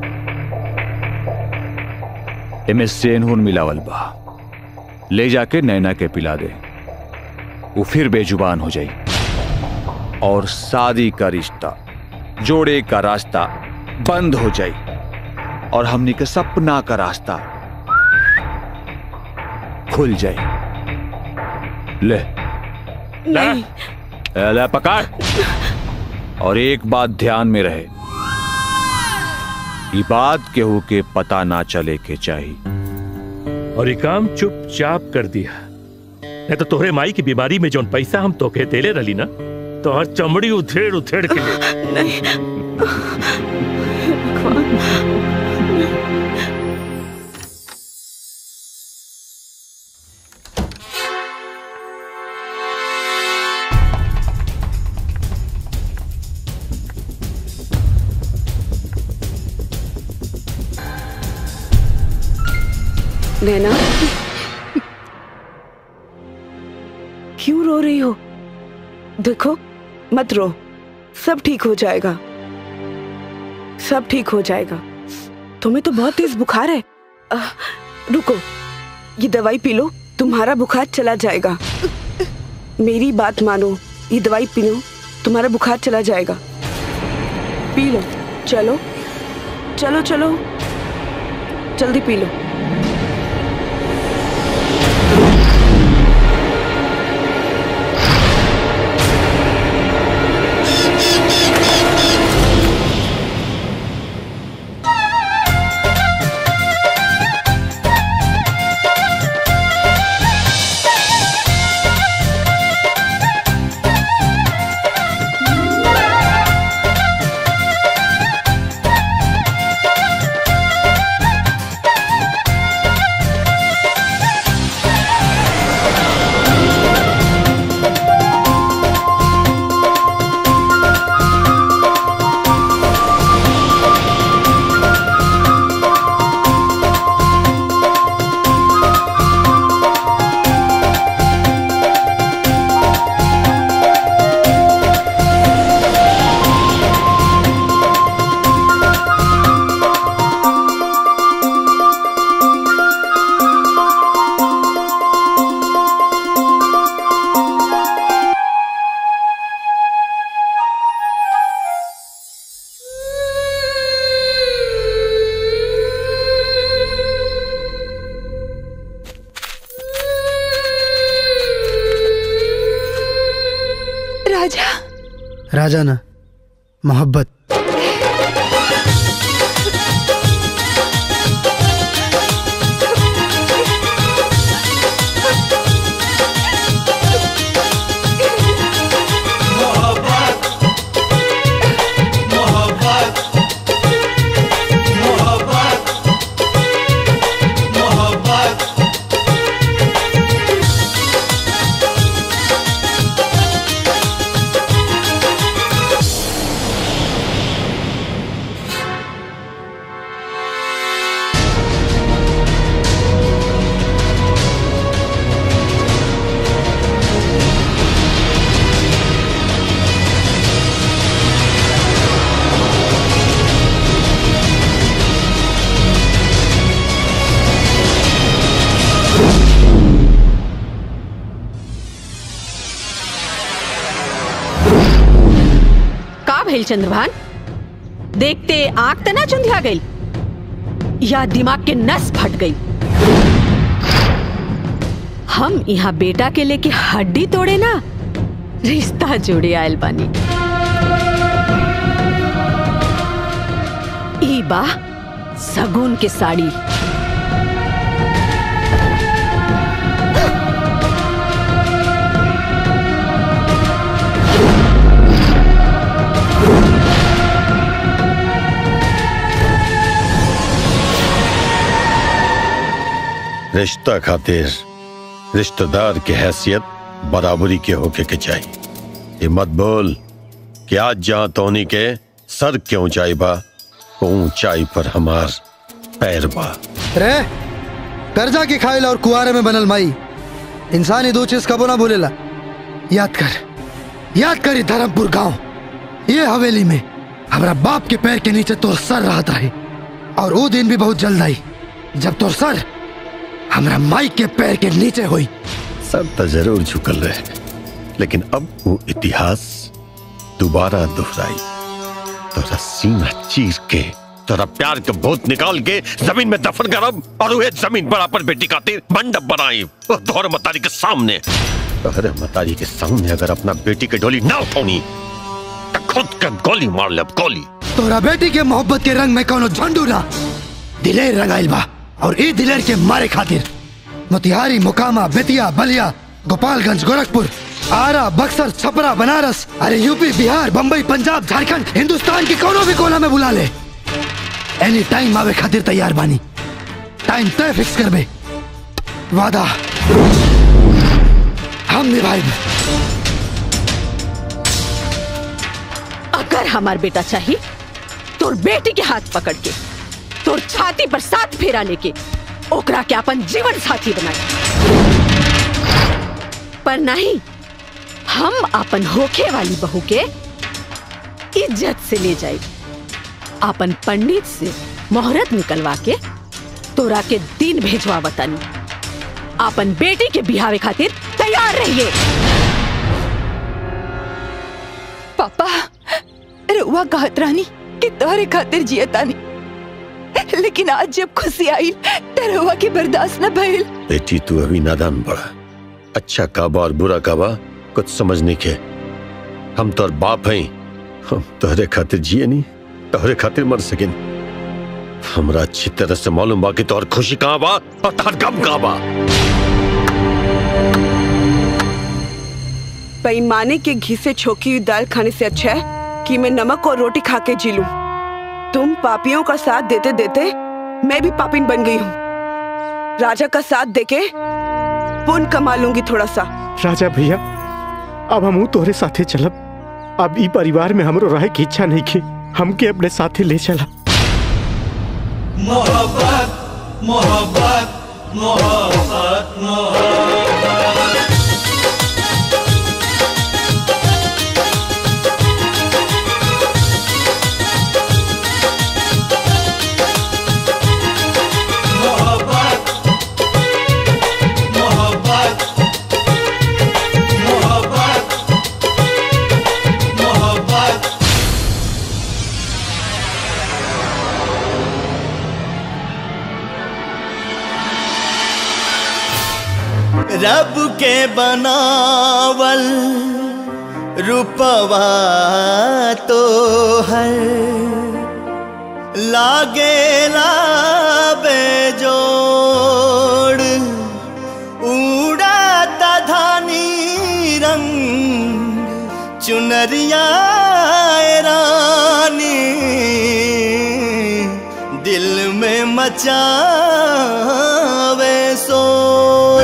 एमे सेनहुन मिलावल बा ले जाके नैना के पिला दे वो फिर बेजुबान हो जाई और शादी का रिश्ता जोड़े का रास्ता बंद हो जाए और हमनी के सपना का रास्ता खुल जाए ले नहीं ए, ले पकड़ और एक बात ध्यान में रहे ये बात केहू के पता ना चले के चाहिए और ये काम चुपचाप कर दिया नहीं तो तोहरे माई की बीमारी में जौन पैसा हम तोके देले रही ना तो हर चमड़ी उथेड़ उथेड़ के ले नहीं नैना क्यों रो रही हो देखो मत रो सब ठीक हो जाएगा सब ठीक हो जाएगा तुम्हें तो बहुत तेज बुखार है अह, रुको ये दवाई पी लो तुम्हारा बुखार चला जाएगा मेरी बात मानो ये दवाई पी लो तुम्हारा बुखार चला जाएगा पी लो चलो चलो चलो जल्दी पी लो राजा राजा ना मोहब्बत का भेल चंद्रभान देखते आंख तना चुंधिया गई या दिमाग के नस फट गई हम यहाँ बेटा के लेके हड्डी तोड़े ना रिश्ता जोड़े आयल बानी ई बा सगुन के साड़ी रिश्ता खातिर रिश्तेदार की हैसियत बराबरी के होके के चाहिए ये मत बोल कि आज जहाँ तोनी के सर के ऊंचाई बा वो ऊंचाई पर हमार पैर बा रे कर्जा की खाइल और कुआरे में बनल माई इंसान ही दो चीज कबो ना बोलेला याद कर याद कर ये धर्मपुर गांव ये हवेली में हमारा बाप के पैर के नीचे तोर सर रहत रहे और वो दिन भी बहुत जल्द आई जब तोर सर हमारा माई के पैर के नीचे हुई सब तो जरूर झुकल रहे लेकिन अब वो इतिहास दोबारा दोहराई तोरा सीना चीर के तोरा प्यार के भूत निकाल के जमीन में दफन करब और वह जमीन पर अपन बेटी खातिर मंडप बनाई वो तोहर मतारी के सामने तोहरे मतारी के सामने अगर अपना बेटी के डोली ना उठौनी तो खुद के गोली मार ले गोली तोरा बेटी के मोहब्बत के रंग में कोनो झंडू ना दिलेर रंगाइल बा और ई दिलेर के मारे खातिर मोतिहारी मोकामा बेतिया बलिया गोपालगंज गोरखपुर आरा बक्सर छपरा बनारस अरे यूपी बिहार बम्बई पंजाब झारखंड हिंदुस्तान के कोनो भी कोना में बुला ले एनी टाइम आवे खातिर तैयार बानी टाइम तय फिक्स करबे वादा हम निभाए अगर हमार बेटा चाहिए तोर बेटी के हाथ पकड़ के तोर छाती पर साथ फेरा लेके ओकरा के अपन जीवन साथी बनाए पर नहीं हम अपन होखे वाली बहू के इज्जत से ले जाए अपन पंडित से मोहरत निकलवा के तोरा के दिन भेजवा बतानी अपन बेटी के बिहावे खातिर तैयार रहिए पापा रुआ कहत रानी कि तोहरे खातिर जियतानी लेकिन आज जब खुशी आई त रुआ के बर्दाश्त न भइल बेटी तू अभी नादान बड़ा अच्छा काबा और बुरा काबा कुछ समझ नहीं के हम तोर बाप हैं हम तोहरे खातिर जिए नहीं तोहरे खातिर मर सके हमरा अच्छी तरह से मालूम बा कि तोहर खुशी कहाँ बा और तोहर गम कहाँ बा बेईमाने के घी से छोकी हुई दाल खाने से अच्छा है कि मैं नमक और रोटी खा के जी लूं। तुम पापियों का साथ देते देते मैं भी पापिन बन गई हूँ राजा का साथ देके पुण्य कमा लूंगी थोड़ा सा राजा भैया अब हम तोहरे साथे चलब अब ई परिवार में हमरो रहे की इच्छा नहीं की हमके अपने साथे ले चला मोहब्बत मोहब्बत मोहब्बत मोहब्बत मोहब्बत मोहब्बत मोहब्बत मोहब्बत रब के बनावल रूपवा तो हर लागे लाबे जोड़ उड़ाता धानी रंग चुनरिया रानी दिल में मचावे शोर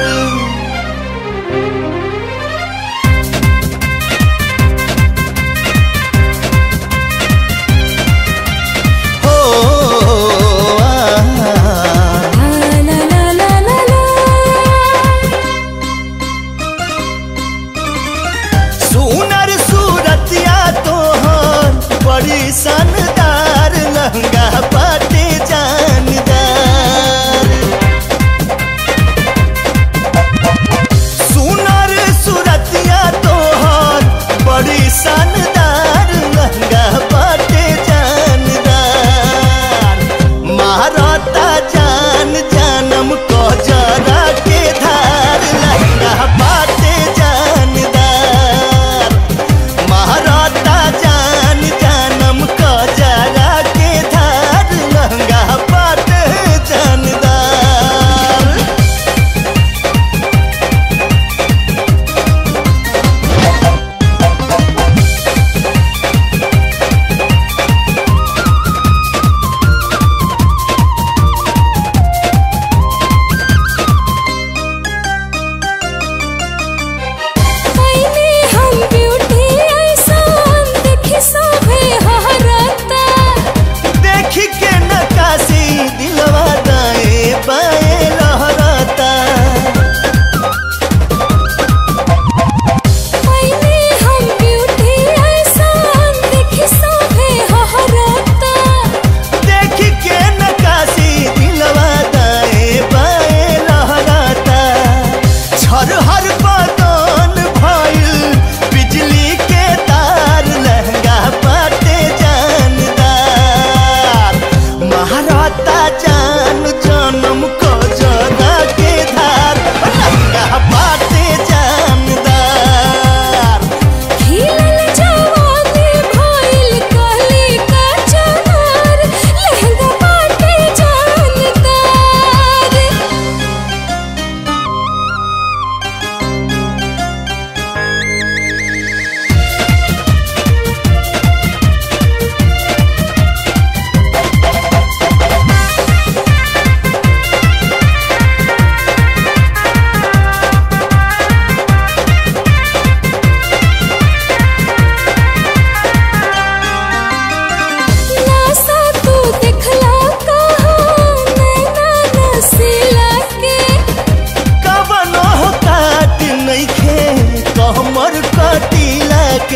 सुनर सूरतिया तोहर बड़ी शानदार लहंगा पाटे जानदार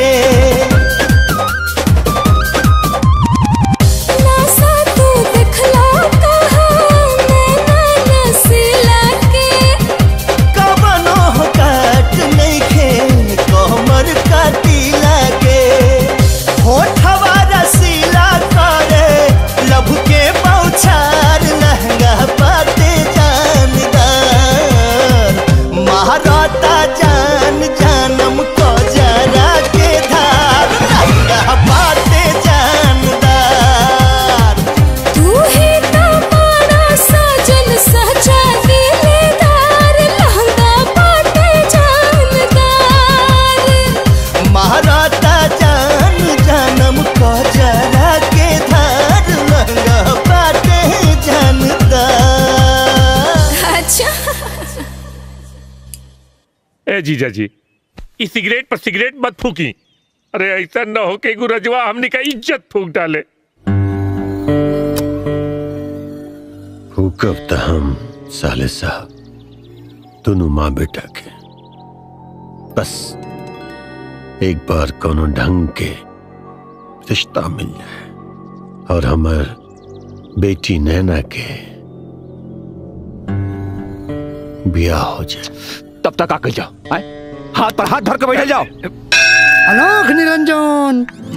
के नासा तू दिखला कहाँ नैना नसीला के कवनो काट नइखे कमर काटिला के होठवा रसीला करे लब के पौछार लहंगा पाते जानदार महाराता जान जानम को जरा के धार लहंगा पाते जानदार तू ही तो मारा साजन सचा दिलदार लहंगा पाटे जानदार महाराता जान जानम को जरा के धार लहंगा पाते जानदार अच्छा ए जीजा जी इस सिगरेट पर सिगरेट मत फूकी अरे ऐसा न हो के गुरजवा हमने का इज्जत फूक डाले हुकब त हम साले साहब दोनों माँ बेटा के बस एक बार कोनो ढंग के रिश्ता मिल जाए और हमार बेटी नैना के ब्याह हो जाए तब तक आकर जाओ आए? हाथ पर हाथ धर के बैठे जाओ अलोक निरंजन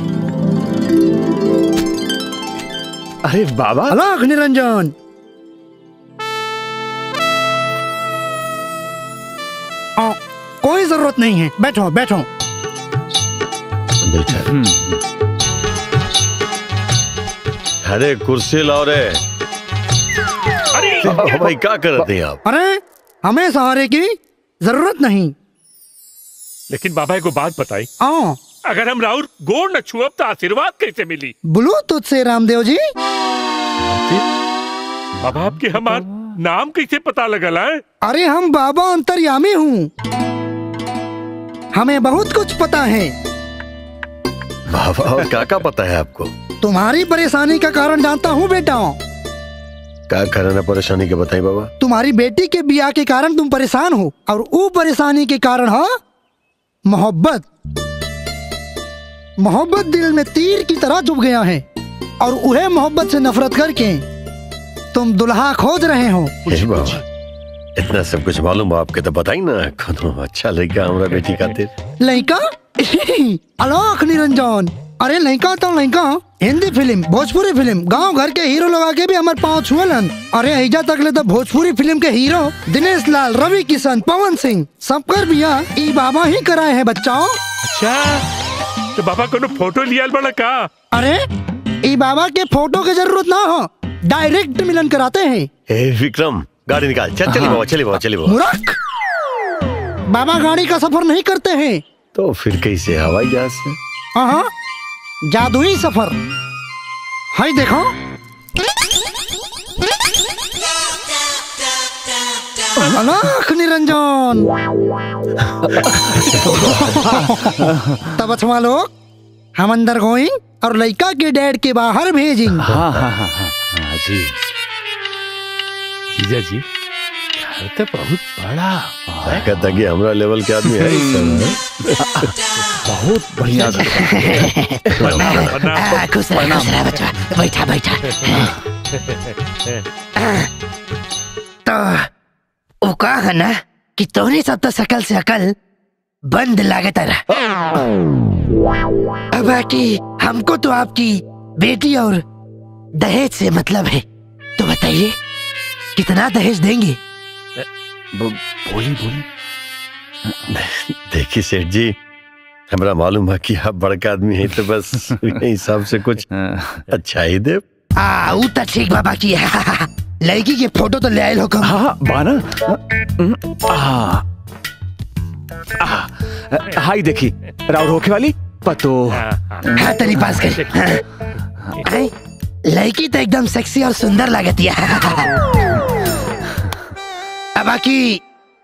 अरे बाबा अलोक निरंजन आ, कोई जरूरत नहीं है बैठो बैठो अरे कुर्सी लाओ रे अरे भाई क्या कर रहे हैं आप अरे हमें सहारे की जरूरत नहीं लेकिन बाबा को बात बताई आओ अगर हम राहुल गोड़ न छुअब तो आशीर्वाद कैसे मिली बोलो तुझसे रामदेव जी बाबा आपके हमार नाम कैसे पता लगल है अरे हम बाबा अंतर्यामी हूँ हमें बहुत कुछ पता है बाबा और क्या क्या पता है आपको तुम्हारी परेशानी का कारण जानता हूँ बेटा क्या कारण है परेशानी के बताइए बाबा तुम्हारी बेटी के बिया के कारण तुम परेशान हो और वो परेशानी के कारण है मोहब्बत मोहब्बत दिल में तीर की तरह चुभ गया है और उहे मोहब्बत से नफरत करके तुम दुल्हा खोज रहे हो हे बाबा इतना सब कुछ मालूम है आपके तो बताई ना कोनो अच्छा लड़का हमारा बेटी खातिर लड़का अलोक निरंजन अरे लड़का तो लड़का हिंदी फिल्म भोजपुरी फिल्म गांव घर के हीरो लोग आके भी हमारे पाँव छुअलन अरे ऐजा तक ले तो भोजपुरी फिल्म के हीरो दिनेश लाल रवि किशन पवन सिंह सबकर बिया ई बाबा ही कराए हैं बच्चाओं अच्छा तो बाबा को फोटो लिया बड़ा का अरे ई बाबा के फोटो की जरूरत ना हो डायरेक्ट मिलन कराते हैं हे विक्रम गाड़ी निकाल चल चली बाबा चली बाबा चली बाबा मूर्ख बाबा गाड़ी का सफर नहीं करते हैं तो फिर कैसे हवाई जहाज से हाँ जादुई सफर है देखो अलाख निरंजन तब अथवा लोग हम अंदर गोइंग और लड़का के डैड के बाहर भेजिंग हाँ हाँ हाँ हाँ हाँ जी जीजा जी घर तो बहुत बड़ा कहता कि हमारा लेवल के आदमी है इस समय बहुत बढ़िया आ, खुश रह खुश रह बच्चा बैठा बैठा तो वो कहा है ना कि तोहने सब तो सकल से अकल बंद लागत रहा अब बाकी हमको तो आपकी बेटी और दहेज से मतलब है तो बताइए कितना दहेज देंगे बोली बोली देखिए सेठ जी हमारा मालूम है कि आप बड़का आदमी है तो बस उसी हिसाब से कुछ अच्छा ही दे आ ऊ तो ठीक बाबा की है लड़की के फोटो तो ले आए हो कम हाँ बाना हाँ हाई देखी राउर होके वाली पतो हाँ तेरी पास कर हाँ। आई, लड़की तो एकदम सेक्सी और सुंदर लगती है अब बाकी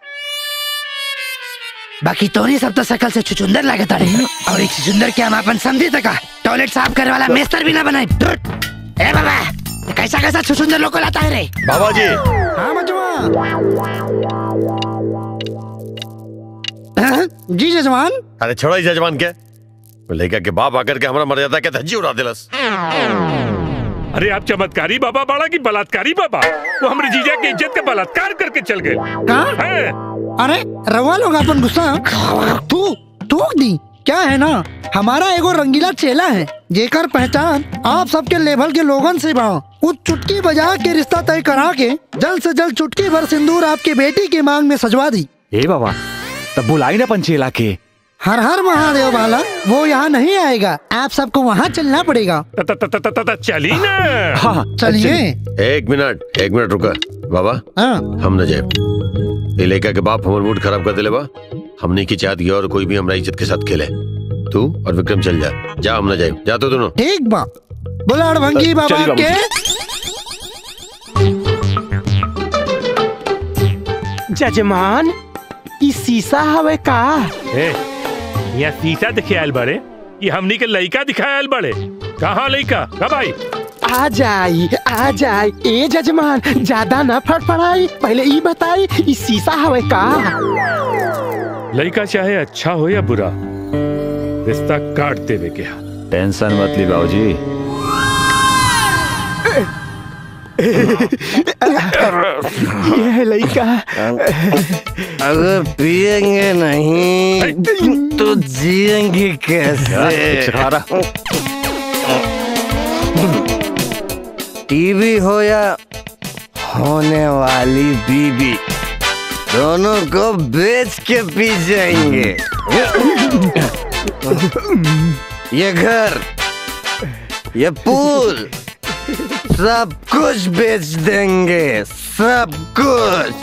बाकी तोरी सब तो शकल से छुचुंदर लागत रहे और एक छुचुंदर के हम अपन समझी तका टॉयलेट साफ करे वाला मेस्तर भी ना बनाए धुत। ए बाबा ये कैसा कैसा छुचुंदर लोग को लाता है रे बाबा जी हाँ मजवा जी जजमान अरे छोड़ो इस जजमान के लड़का के बाप आकर के हमारा मर्यादा के धज्जी उड़ा दिलस अरे आप चमत्कारी बाबा बाड़ा की बलात्कारी बाबा वो हमारे जीजा की इज्जत का बलात्कार करके चल गए हैं? अरे रवा लोग अपन गुस्सा तू थूक दी क्या है ना हमारा एगो रंगीला चेला है जेकर पहचान आप सबके लेवल के लोगन से बा वो चुटकी बजा के रिश्ता तय करा के जल्द से जल्द चुटकी भर सिंदूर आपकी बेटी की मांग में सजवा दी ए बाबा तब बुलाई ना पंचेला के हर हर महादेव वाला वो यहाँ नहीं आएगा आप सबको वहाँ चलना पड़ेगा चली ना हाँ चलिए एक मिनट एक मिनट रुका बाबा हाँ हम न जाए ये लड़का के बाप हमार मूड खराब कर दिले बा हमने की चाहत गया और कोई भी हमारा इज्जत के साथ खेले तू और विक्रम चल जा जा हम न जाए जा तो दोनों ठीक बा बुलाड़ भंगी बाबा चलिए बाबू। के जजमान ई शीशा हवे का ए, यहाँ शीशा दिखे आयल बड़े ये हमनी के लड़का दिखायल बड़े कहाँ लड़का कब आई आ जाई आ जाई ए जजमान ज्यादा ना फड़फड़ाई पहले ई बताई ई शीशा हवे का लड़का चाहे अच्छा हो या बुरा रिश्ता काट देवे के हा टेंशन मत ली बाबूजी ये है लड़का अगर पिएंगे नहीं तो जिएंगे कैसे टीवी हो या होने वाली बीबी दोनों को बेच के पी जाएंगे ये घर ये पूल सब कुछ बेच देंगे सब कुछ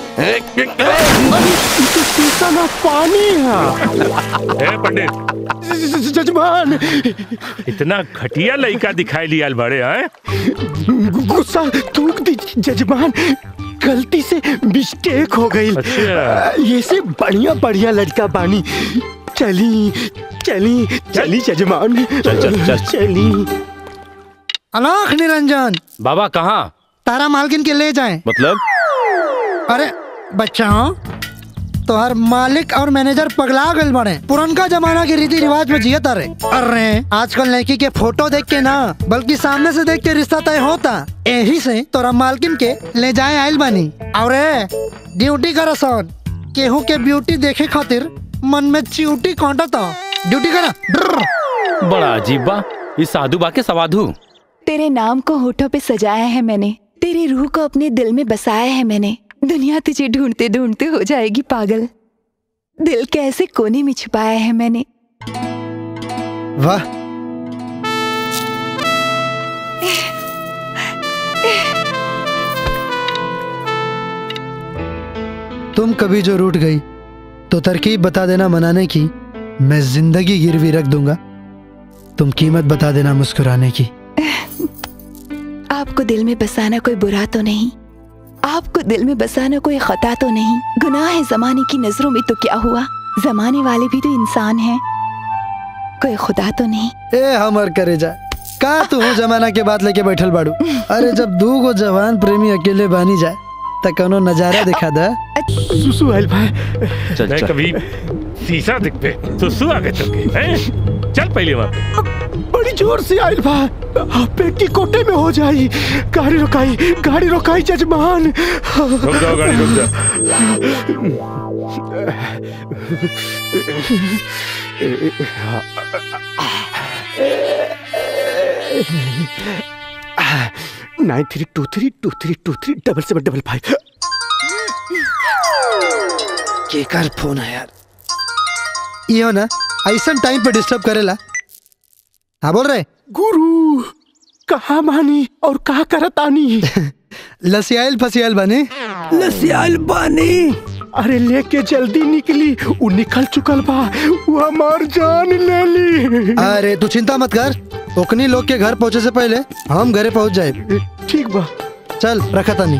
शीशा ना पानी है ए पंडित जजमान इतना घटिया लड़का दिखाई लिया बड़े हैं गुस्सा थूक दी जजमान गलती से मिस्टेक हो गई अच्छा। ये से बढ़िया बढ़िया लड़का बानी चली चली चली जजमान चल, चल, चल। चली अलाख निरंजन बाबा कहाँ तारा मालकिन के ले जाएं मतलब अरे बच्चाओं तो हर मालिक और मैनेजर पगला गल बने पुरनका जमाना के रीति रिवाज में जियत अरे अरे आजकल लड़की के फोटो देख के ना बल्कि सामने से देख के रिश्ता तय होता यही से तोरा मालकिन के ले जाए आयल बनी और ड्यूटी कर सन केहू के ब्यूटी देखे खातिर मन में च्यूटी कांटता ड्यूटी करा बड़ा अजीब बा ये साधु बा के सवाधु तेरे नाम को होठों पे सजाया है मैंने तेरी रूह को अपने दिल में बसाया है मैंने दुनिया तुझे ढूंढते ढूंढते हो जाएगी पागल दिल के ऐसे कोने में छुपाया है मैंने वाह तुम कभी जो रूठ गई तो तरकीब बता देना मनाने की मैं जिंदगी गिरवी रख दूंगा तुम कीमत बता देना मुस्कुराने की आपको दिल में बसाना कोई बुरा तो नहीं आपको दिल में बसाना कोई खता तो नहीं गुनाह है जमाने की नजरों में तो क्या हुआ जमाने वाले भी तो इंसान हैं कोई खुदा तो नहीं ए हमर करे जा का तू हो जमाना के बात लेके बैठल बाड़ू अरे जब दू गो जवान प्रेमी अकेले बानी जाए त कोनो नजारा दिखा दा सुसु आइल भाई मैं कभी शीशा दिख पे तो सु आगे चल के हैं? चल पहले वहाँ पे बड़ी जोर से आइल बा पेटी कोटे में हो जाई गाड़ी रोकाई गाड़ी रोकाई जजमान रुक जाओ गाड़ी रुक जाओ nine three two three two three two three double seven double five केकर फोन है यार यो ना ऐसा टाइम पे डिस्टर्ब करेला हाँ बोल रहे गुरु कहा मानी और कहा करतानी लसियाल फसियाल बने लसियाल बानी अरे लेके जल्दी निकली वो निकल चुकल बा वो हमार जान ले ली अरे तू चिंता मत कर ओकनी लोग के घर पहुंचे से पहले हम घरे पहुंच जाए ठीक बा चल रखा तानी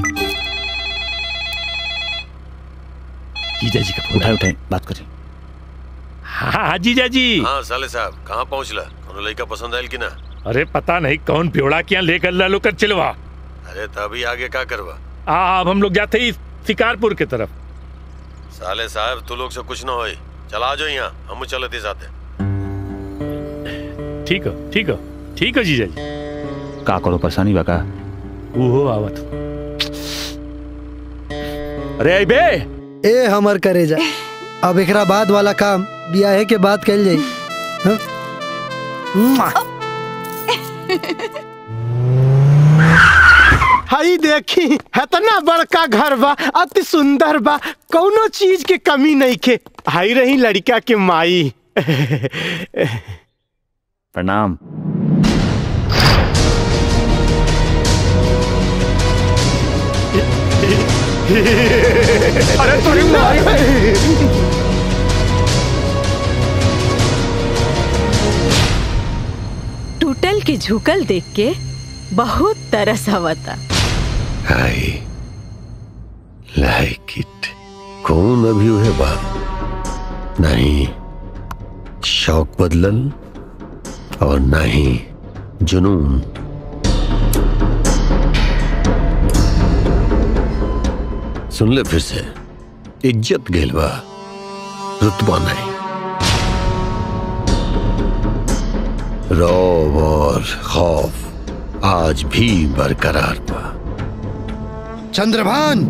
जीजा जी का फोन उठाए उठाए बात करें हाँ हाँ जीजा जी हाँ साले साहब कहाँ पहुँचला कोनो लड़का पसंद आयल कि ना अरे पता नहीं कौन प्योड़ा क्या लेकर लालो कर चलवा अरे तभी आगे का करवा आ, अब हम लोग जाते ही शिकारपुर की तरफ साले साहब तू लोग से कुछ ना होई चला जाओ यहाँ हम चलते साथे ठीक है ठीक है ठीक है जीजा जी का करो परेशानी बा का वो आवत अरे आई बे ए हमर करे जा अब एकरा बाद वाला काम बियाहे के बाद कल जाई हाँ? मुआ। हई देखी इतना बड़का घर बा अति सुंदर बा कौनो चीज के कमी नहीं के हई रही लड़का के माई प्रणाम अरे थोड़ी माई टूटल के झुकल देख के बहुत तरस आवता आई लाइक इट कौन अभी हुए बात नहीं शौक बदलल और नहीं जुनून सुन ले फिर से इज्जत गेल बा रुतबा नहीं रौब और खौफ आज भी बरकरार बा चंद्रभान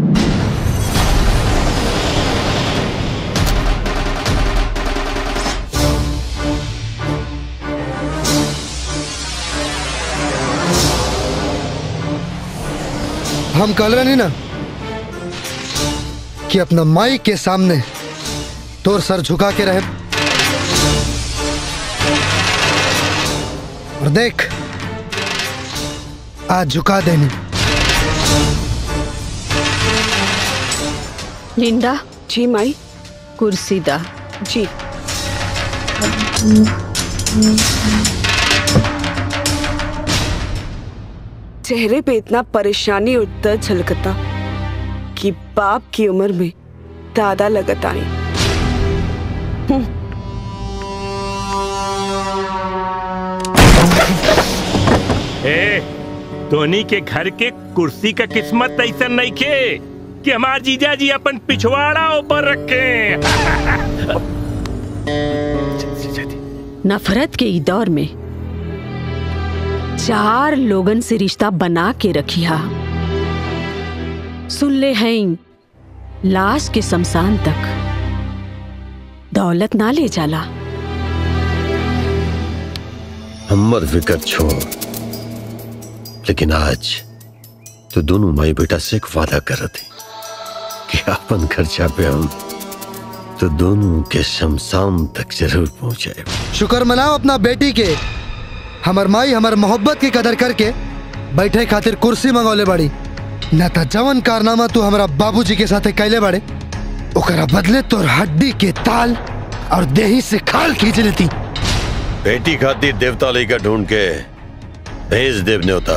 हम कल रहे नहीं ना कि अपना माई के सामने तोर सर झुका के रहे और देख आज झुका देनी लिंडा जी माई कुर्सी दा जी चेहरे पे इतना परेशानी और दर्द झलकता कि बाप की उम्र में दादा लगत आई ए धोनी के घर के कुर्सी का किस्मत ऐसा नहीं खे कि हमार जीजा जी अपन पिछवाड़ा ऊपर रखे नफरत के ई दौर में चार लोगन से रिश्ता बना के रखिया सुन ले हैं लाश के शमशान तक दौलत ना ले जाला हमर फिकर छोड़ लेकिन आज तो दोनों माई बेटा से एक वादा कर थे कि अपन खर्चा पे हम तो दोनों के शमशान तक जरूर पहुंचाए शुक्र मनाओ अपना बेटी के हमर माई हमर मोहब्बत की कदर करके बैठे खातिर कुर्सी मंगौले बाड़ी न त जवन कारनामा तू हमारा बाबूजी के साथे कैले बाड़े ओकरा बदले तोर हड्डी के ताल और देही से खाल खींच लेती बेटी खातिर देवता लेकर ढूंढ के भेज देव न्योता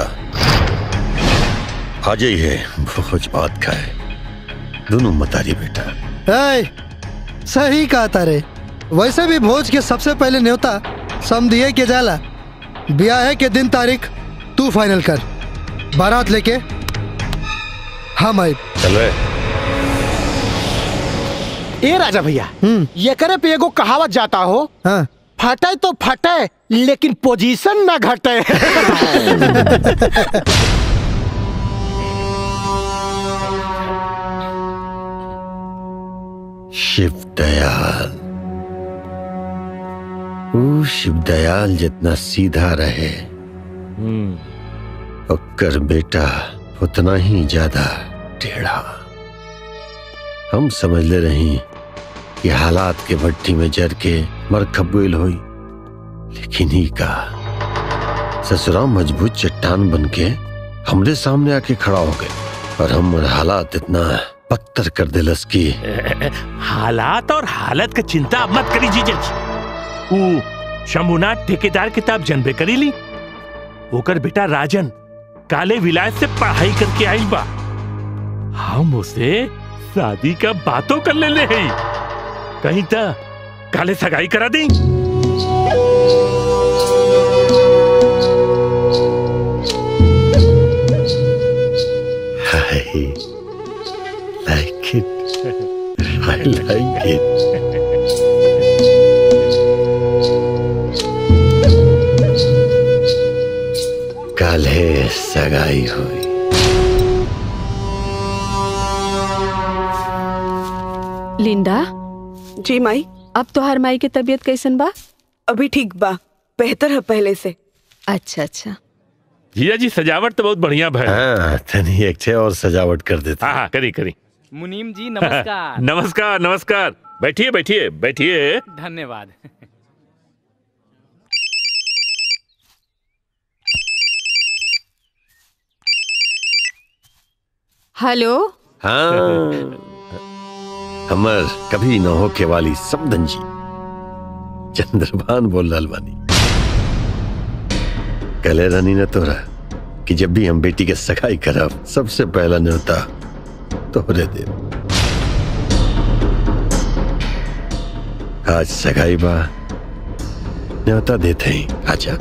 आज ही है भोज भात खाए दोनों मतारी बेटा ए, सही कहा तारे वैसे भी भोज के सबसे पहले न्योता समझिए के जाला ब्याह के दिन तारीख तू फाइनल कर बारात लेके हम आए चल रहे ए राजा भैया ये करे पे एगो कहावत जाता हो हाँ। फटे तो फटे लेकिन पोजीशन ना घटे शिव दयाल वो शिव दयाल जितना सीधा रहे ओकर बेटा उतना ही ज्यादा टेढ़ा हम समझ ले रही कि हालात के भट्टी में जर के मर खबुल हुई लेकिन ही का ससुरा मजबूत चट्टान बन के हमरे सामने आके खड़ा हो गए और हम हालात इतना पत्थर कर दिलस की हालात और हालत का चिंता मत करी जीजा जी ऊ शंभुनाथ ठेकेदार किताब जनबे करी ली ओकर बेटा राजन काले विलायत से पढ़ाई करके आई बा हम उसे शादी का बातों कर ले ले हैं कहीं तो काले सगाई करा दी I like it. I like it. काल है सगाई हुई लिंडा जी माई अब तोहार माई के तबीयत कैसन बा अभी ठीक बा बेहतर है पहले से अच्छा अच्छा जीजा जी सजावट तो बहुत बढ़िया भय हाँ तनी एक छे और सजावट कर देते हाँ हाँ करी करी मुनीम जी नमस्कार नमस्कार नमस्कार बैठिए बैठिए बैठिए धन्यवाद हेलो हाँ हमर कभी न होके वाली समदन जी चंद्रभान बोल रहल बानी कहले रानी ने तोरा कि जब भी हम बेटी के सगाई करब सबसे पहला न्योता तोहरे दे आज सगाई बा न्योता देते ही आजा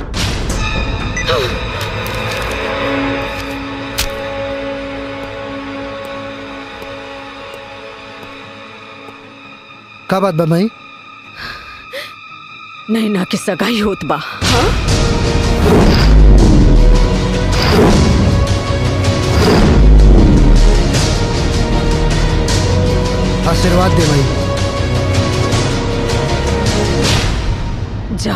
का बात बा माई नैना के सगाई होत बा आशीर्वाद दे माई जा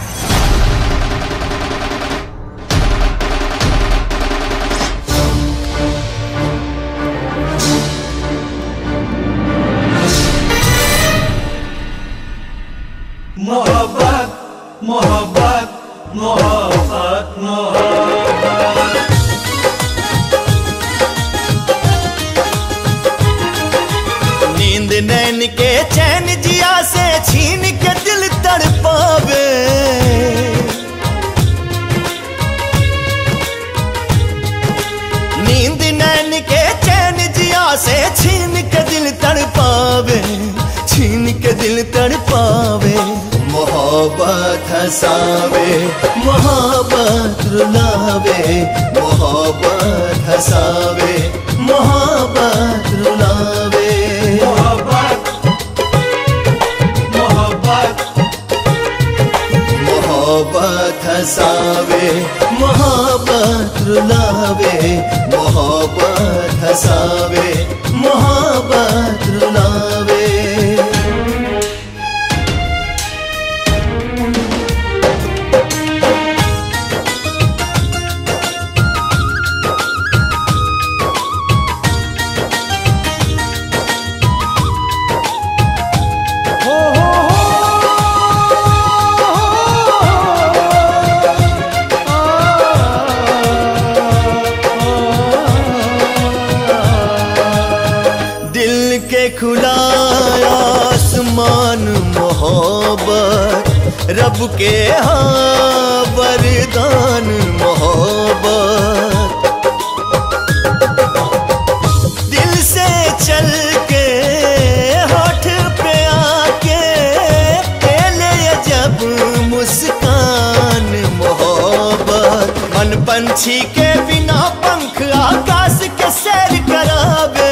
मोहब्बत मोहब्बत मोहब्बत मोहब्बत नींद नैन के चैन जिया से छीन के दिल तड़पावे नींद नैन के चैन जिया से छीन के दिल तड़पावे छीन के दिल तड़पावे मोहब्बत हंसावे मोहब्बत रुलावे मोहब्बत हंसावे मोहब्बत रुलावे मोहब्बत मोहब्बत मोहब्बत हंसावे मोहब्बत रुलावे मोहब्बत हंसावे मोहब्बत रुलावे दिल के खुला आसमान मोहब्बत रब के हाँ वरदान मोहब्बत दिल से चल के होठ पे आके पहले जब मुस्कान मोहब्बत मन पंछी के बिना पंख आकाश के सैर करावे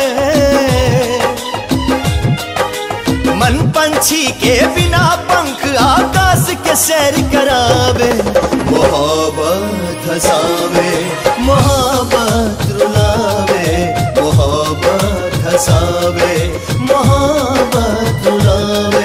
मन पंछी के बिना पंख आकाश के सैर करावे मोहब्बत हंसावे मोहब्बत रुलावे मोहब्बत हंसावे मोहब्बत रुलावे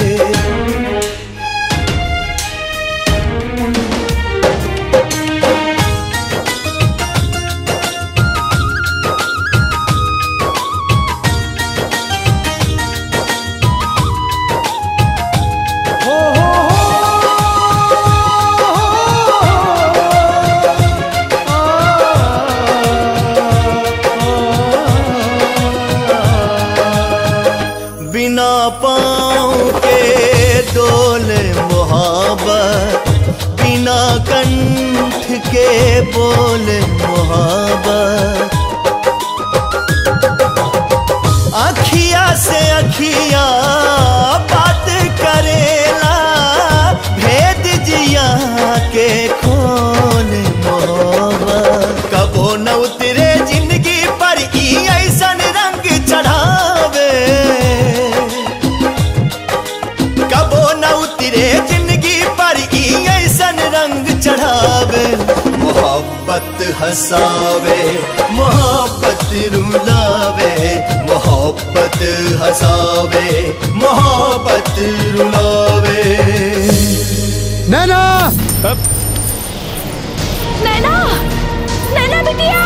बिना पाँव के डोले मोहब्बत बिना कंठ के बोले मोहब्बत अखिया से अखिया बात करेला भेद जिया के खोल मोहब्बत कबो न उतरे जिंदगी पर ई ऐसन रंग चढ़ावे कबो न उतरे जिंदगी पर ई ऐसन रंग चढ़ावे मोहब्बत हसावे मोहब्बत रुलावे मोहब्बत हसावे मोहब्बत रुलावे नैना नैना नैना बिटिया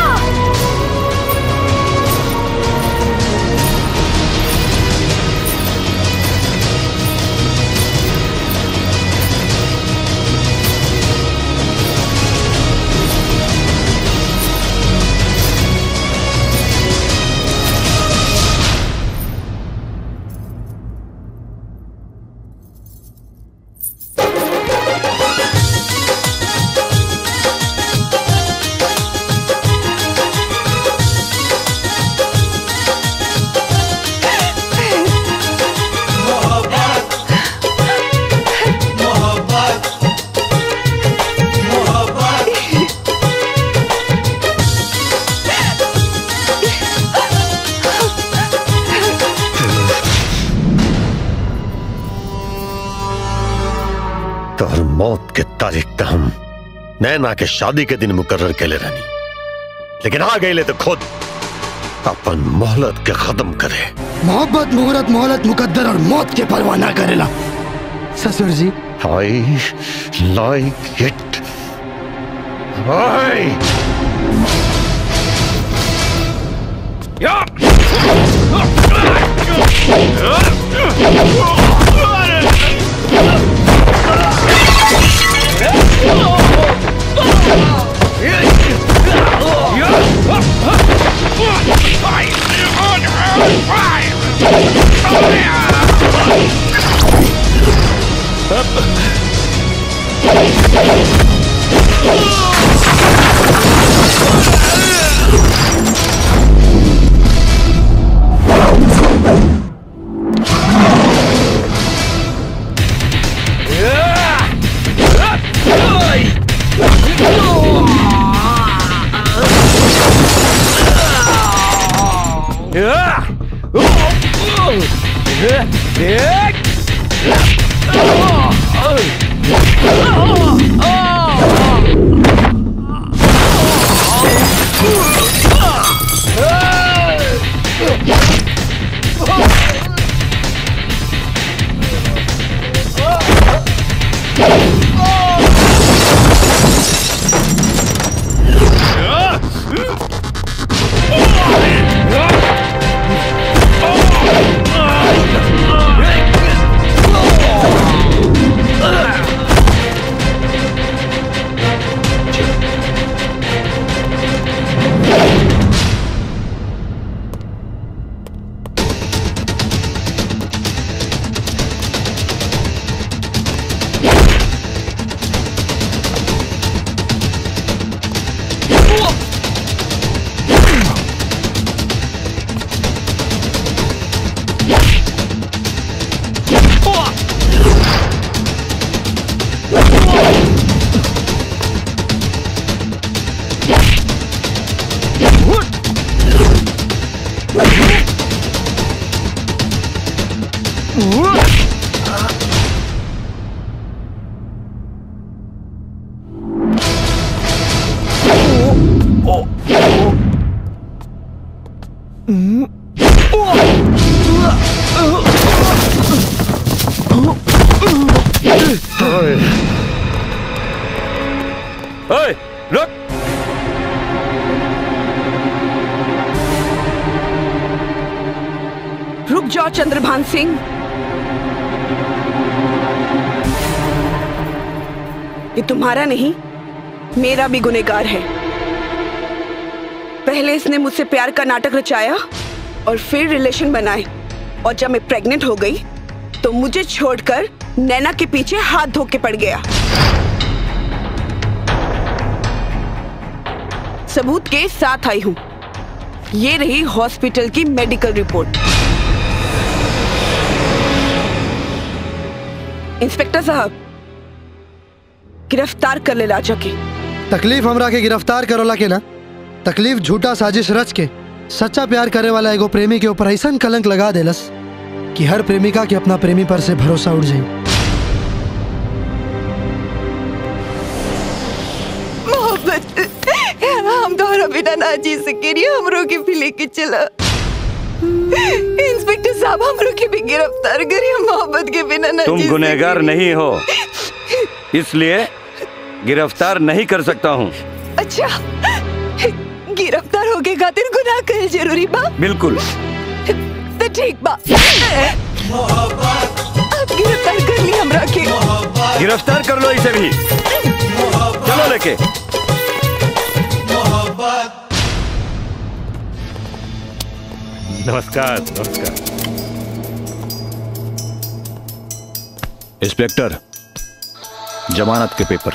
तोहर मौत के तारीख तो हम नैना के शादी के दिन मुकर्र के ले रहनी लेकिन आ गए तो खुद अपन मोहलत के खत्म करे मोहब्बत मुहूर्त मोहलत मुकद्दर और मौत के परवाह ना करेला ससुर जी आई लाइक इट आई ओए रुक रुक जाओ चंद्रभान सिंह ये तुम्हारा नहीं मेरा भी गुनेगार है पहले इसने मुझसे प्यार का नाटक रचाया और फिर रिलेशन बनाए और जब मैं प्रेग्नेंट हो गई तो मुझे छोड़कर नैना के पीछे हाथ धो के पड़ गया सबूत के साथ आई हूं ये रही हॉस्पिटल की मेडिकल रिपोर्ट इंस्पेक्टर साहब गिरफ्तार कर ले लाचा के तकलीफ हमरा के गिरफ्तार करोला के ना तकलीफ झूठा साजिश रच के सच्चा प्यार करे वाला एगो प्रेमी के ऊपर ऐसा कलंक लगा देलस कि हर प्रेमिका के अपना प्रेमी पर से भरोसा उड़ जाए मोहब्बत हम तो जी से करिए हमरो के भी लेके चला इंस्पेक्टर साहब हमरो के भी गिरफ्तार करिए मोहब्बत के बिना ना तुम जी गुनहगार नहीं हो इसलिए गिरफ्तार नहीं कर सकता हूँ अच्छा गिरफ्तार होके खातिर गुनाह कर जरूरी बा बिल्कुल तो ठीक बा अब गिरफ्तार कर ली हमरा के गिरफ्तार कर लो इसे भी चलो लेके नमस्कार नमस्कार इंस्पेक्टर जमानत के पेपर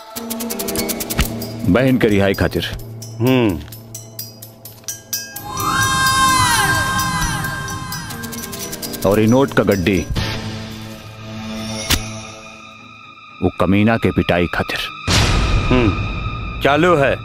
बहन के रिहाई खातिर हम्म और ये नोट का गड्डी वो कमीना के पिटाई खातिर हम्म चालू है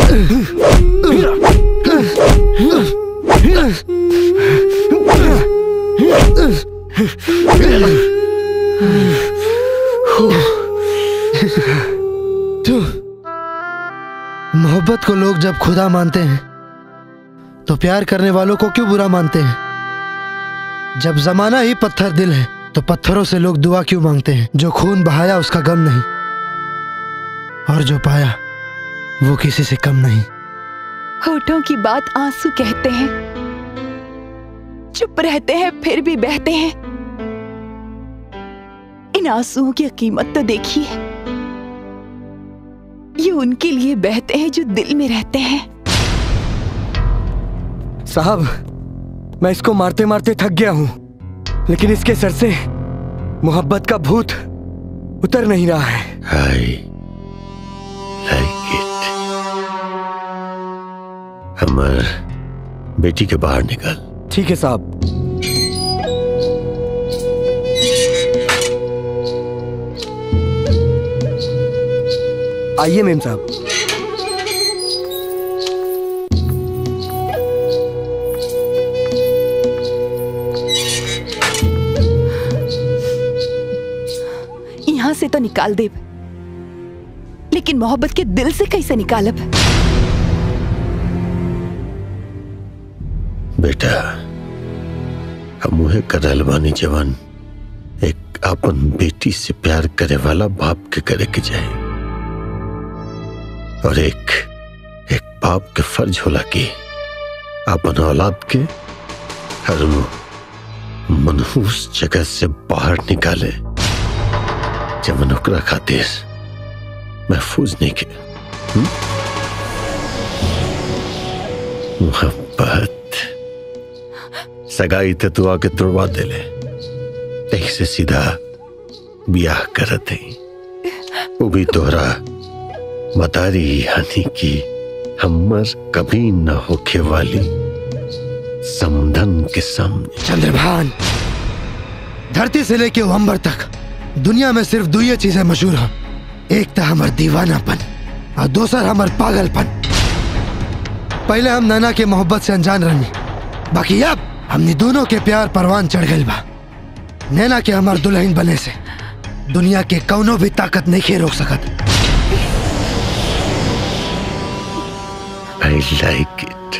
तू मोहब्बत को लोग जब खुदा मानते हैं तो प्यार करने वालों को क्यों बुरा मानते हैं जब जमाना ही पत्थर दिल है तो पत्थरों से लोग दुआ क्यों मांगते हैं जो खून बहाया उसका गम नहीं और जो पाया वो किसी से कम नहीं होठों की बात आंसू कहते हैं चुप रहते हैं फिर भी बहते हैं इन आंसुओं की कीमत तो देखिए ये उनके लिए बहते हैं जो दिल में रहते हैं साहब मैं इसको मारते मारते थक गया हूं लेकिन इसके सर से मोहब्बत का भूत उतर नहीं रहा है I like it. हमर बेटी के बाहर निकल ठीक है साहब आइए मेम साहब यहाँ से तो निकाल दे लेकिन मोहब्बत के दिल से कैसे निकालब बेटा हम उहे करल बानी जवान एक अपन बेटी से प्यार करे वाला बाप के करे के जाए और एक एक बाप के फर्ज होला कि अपन औलाद के हर वो मनहूस जगह से बाहर निकाले जवन ओकरा खातिर महफूज नहीं के हम्म? मोहब्बत सगाई ते तू आके तुड़वा दे ले यही से सीधा ब्याह करत है वो भी तोहरा बता रही हानि की हमर कभी न होखे वाली समधन के सामने चंद्रभान धरती से लेके अंबर तक दुनिया में सिर्फ दो ही चीजें मशहूर हैं एक तो हमार दीवानापन और दूसर हमार पागलपन पहले हम नैना के मोहब्बत से अनजान रहनी बाकी अब हमने दोनों के प्यार परवान चढ़ गई बा नैना के हमार दुल्हन बने से दुनिया के कौनो भी ताकत नहीं खे रोक सकत आई लाइक इट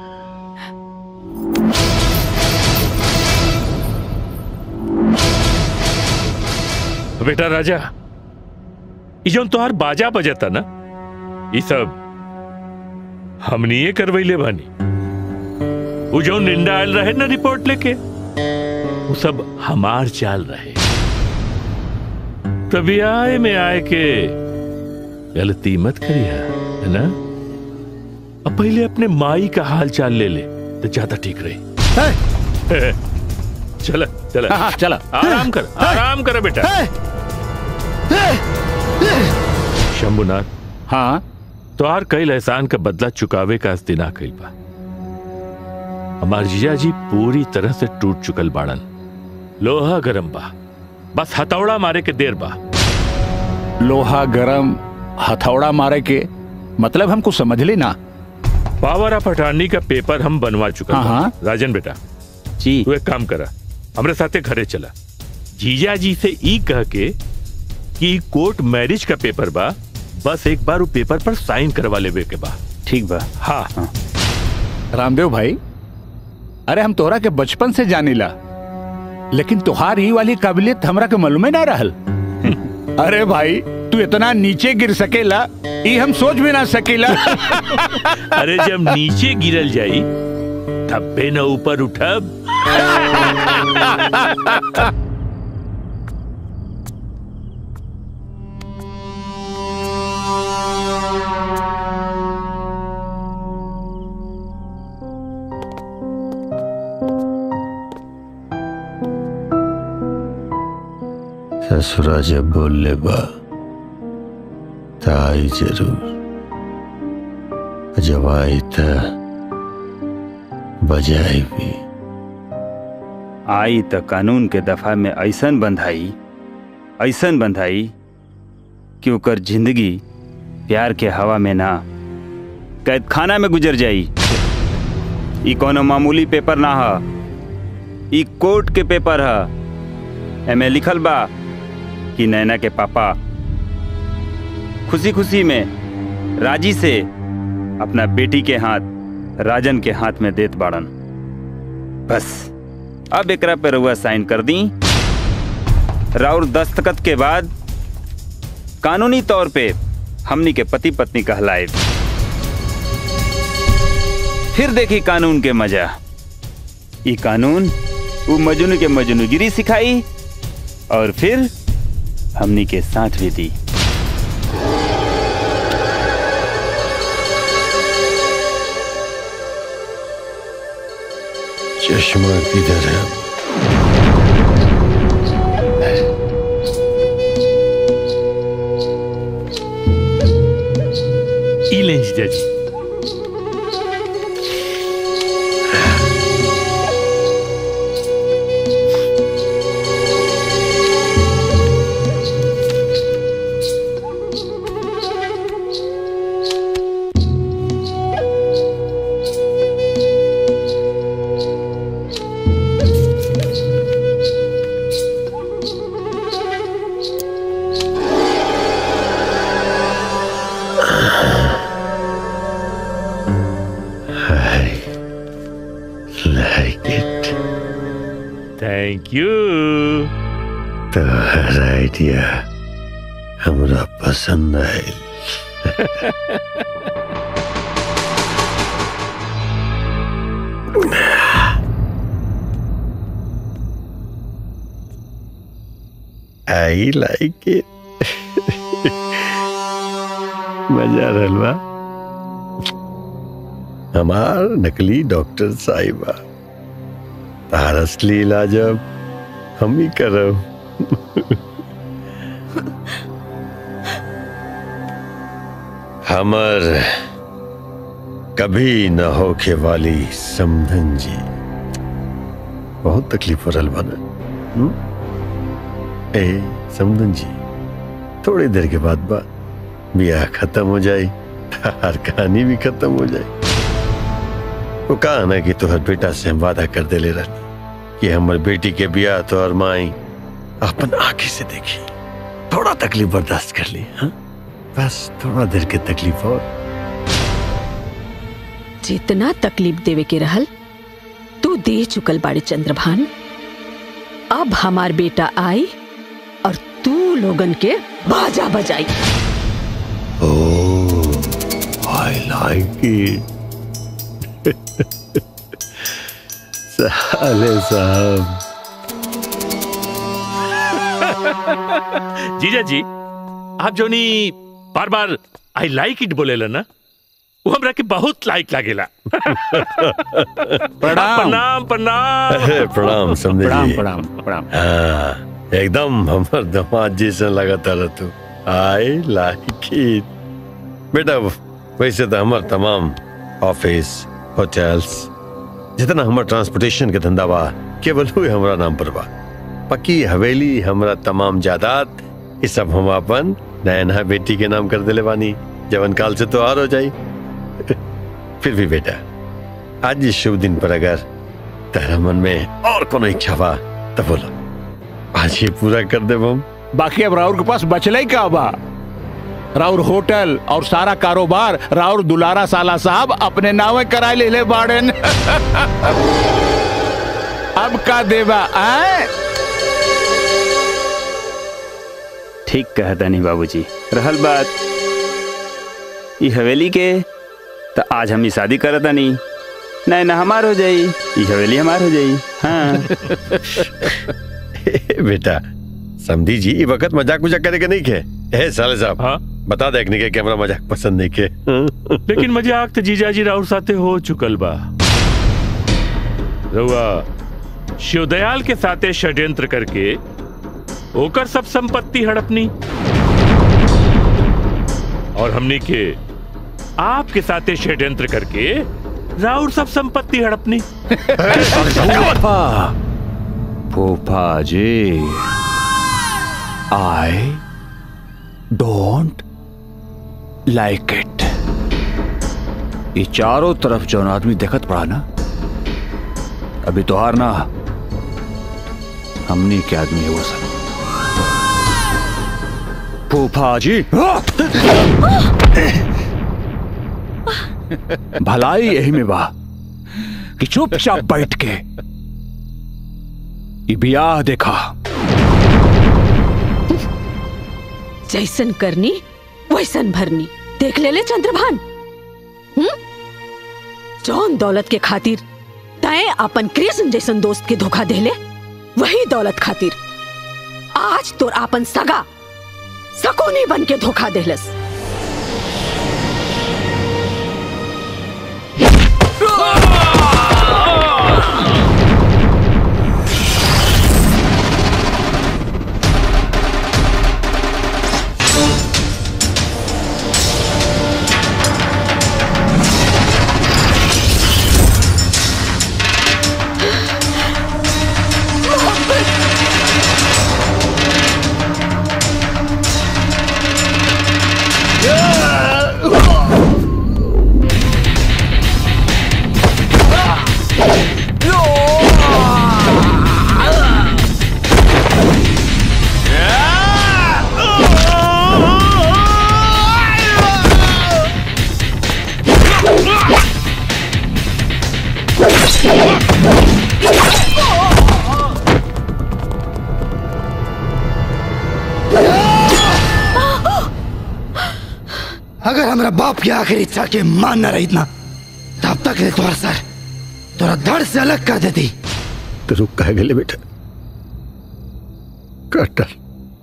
बेटा राजा ई जौन तोहार बाजा बजता ना ई सब हमनी ये करवैले बानी वो जो निंदा आयल रहे ना रिपोर्ट लेके वो सब हमार चाल रहे तभी आए में आए के गलती मत करिया है ना अब पहले अपने माई का हाल चाल ले ले तो ज्यादा ठीक रही चला चला हाँ, चला। आराम कर आराम कर बेटा शंभुनाथ हाँ तोहार कई एहसान का बदला चुकावे का आज दिना कई बा हमार जीजा जी पूरी तरह से टूट चुकल बाड़न लोहा गरम बा बस हथौड़ा मारे के देर बा लोहा गरम हथौड़ा मारे के मतलब हमको समझ ली ना पावर ऑफ अटॉर्नी का पेपर हम बनवा चुका हाँ, हाँ। राजन बेटा जी तू एक काम करा हमरे साथे घरे चला जीजा जी से ई कह के कि कोर्ट मैरिज का पेपर बा बस एक बार वो पेपर पर साइन करवा लेवे के बा ठीक बा हाँ, हाँ। रामदेव भाई अरे हम तोहरा के बचपन से जानीला लेकिन तुहार ही वाली काबिलियत हमरा के मालूम ना रहल अरे भाई तू इतना नीचे गिर सकेला ये हम सोच भी ना सकेला अरे जब नीचे गिरल जाई तब बे न ऊपर उठब ससुरा जब बोल ले बा त आई जरूर जब आई त बजाई भी आई त कानून के दफा में ऐसन बंधाई ऐसन बंधाई कि ओकर जिंदगी प्यार के हवा में ना कैद खाना में गुजर जाई ई कोनो मामूली पेपर ना ह ई कोर्ट के पेपर ह एमे लिखल बा कि नैना के पापा खुशी खुशी में राजी से अपना बेटी के हाथ राजन के हाथ में देत बाड़न बस अब एकरा पे रउआ साइन कर दी राउर दस्तखत के बाद कानूनी तौर पे हमनी के पति पत्नी कहलाए फिर देखी कानून के मजा ई कानून वो मजनू के मजनूगिरी सिखाई और फिर हमनी के साथ भी दी चश्मा किधर है ई लें जीजा जी I like it. Thank you तोहर आइडिया हमरा पसंद आयल आई लाइक इट मजा रहल बा हमार नकली डॉक्टर साहिबा तार असली इलाज अब हम ही करब हमर कभी न होके वाली समधन जी बहुत तकलीफ हो रहल बना हम्म? ए समधन जी थोड़ी देर के बाद बा ब्याह खत्म हो जाई हर कहानी भी खत्म हो जाए वो कहा ना कि तोहर बेटा से हम वादा कर दे ले रहनी कि हमर बेटी के ब्याह तोहर माई अपन आंखें से देखी थोड़ा तकलीफ बर्दाश्त कर ली हाँ? बस थोड़ा देर के तकलीफ और जितना तकलीफ देवे के रहल तू दे चुकल बाड़े चंद्रभान अब हमार बेटा आई और तू लोगन के बाजा बजाई आई लाइक इट साले साहब जीजा जी आप जो नी बार बार आई लाइक इट बोलेला ना वो हमरा के बहुत लाइक लागेला प्रणाम प्रणाम अरे प्रणाम समझे प्रणाम, जी। प्रणाम, प्रणाम। हाँ, एकदम हमर दामाद जैसा लगातार रह तू आई लाइक इट बेटा वैसे तो हमर तमाम ऑफिस होटल्स जितना हमर ट्रांसपोर्टेशन के धंधा बा केवल हुए हमरा नाम पर बा पक्की हवेली हमरा तमाम जायदाद ये सब हम अपन नयना बेटी के नाम कर दिले बानी जवन काल से तो और हो जाई फिर भी बेटा आज इस शुभ दिन पर अगर तेरा मन में और कोनो इच्छा बा तो बोलो आज ये पूरा कर दे हम बाकी अब राहुल के पास बचला ही का बा राउर होटल और सारा कारोबार राउर दुलारा साला साहब अपने नावे कराए ले ले बाड़न अब का देवा आए ठीक कहता नहीं बाबूजी रहल बात ई हवेली के तो आज हम ई शादी करता नहीं नहीं ना हमार हो जाई ई हवेली हमार हो जाई हाँ बेटा समझी जी ये वक्त मजाक मजाक करे के नहीं के ए साले साहब हाँ? बता देखने के कैमरा मजाक पसंद नहीं के लेकिन मजाक तो जीजाजी राउर साथे हो चुकल बा रउआ शिवदयाल के साथे षड्यंत्र करके ओकर सब संपत्ति हड़पनी और हमनी के आपके साथे षड्यंत्र करके राउर सब संपत्ति हड़पनी फूफा फूफा जी आई डोंट लाइक इट ये चारों तरफ जौन आदमी देखत पड़ा ना अभी तो हार ना हमनी के आदमी है वो सब फूफा जी भलाई यही में बा कि चुपचाप बैठ के ये बियाह देखा जैसन करनी वैसन भरनी देख ले ले चंद्रभान हम्म? जौन दौलत के खातिर तय अपन कृष्ण जैसन दोस्त के धोखा देले वही दौलत खातिर आज तोर आपन सगा सकोनी बन के धोखा देलस अगर हमारा बाप की आखिरी इच्छा के मान न रही ना तब तक ले तुम्हारा सर तोरा धड़ से अलग कर देती तो रुक कह गए बेटा काट डाल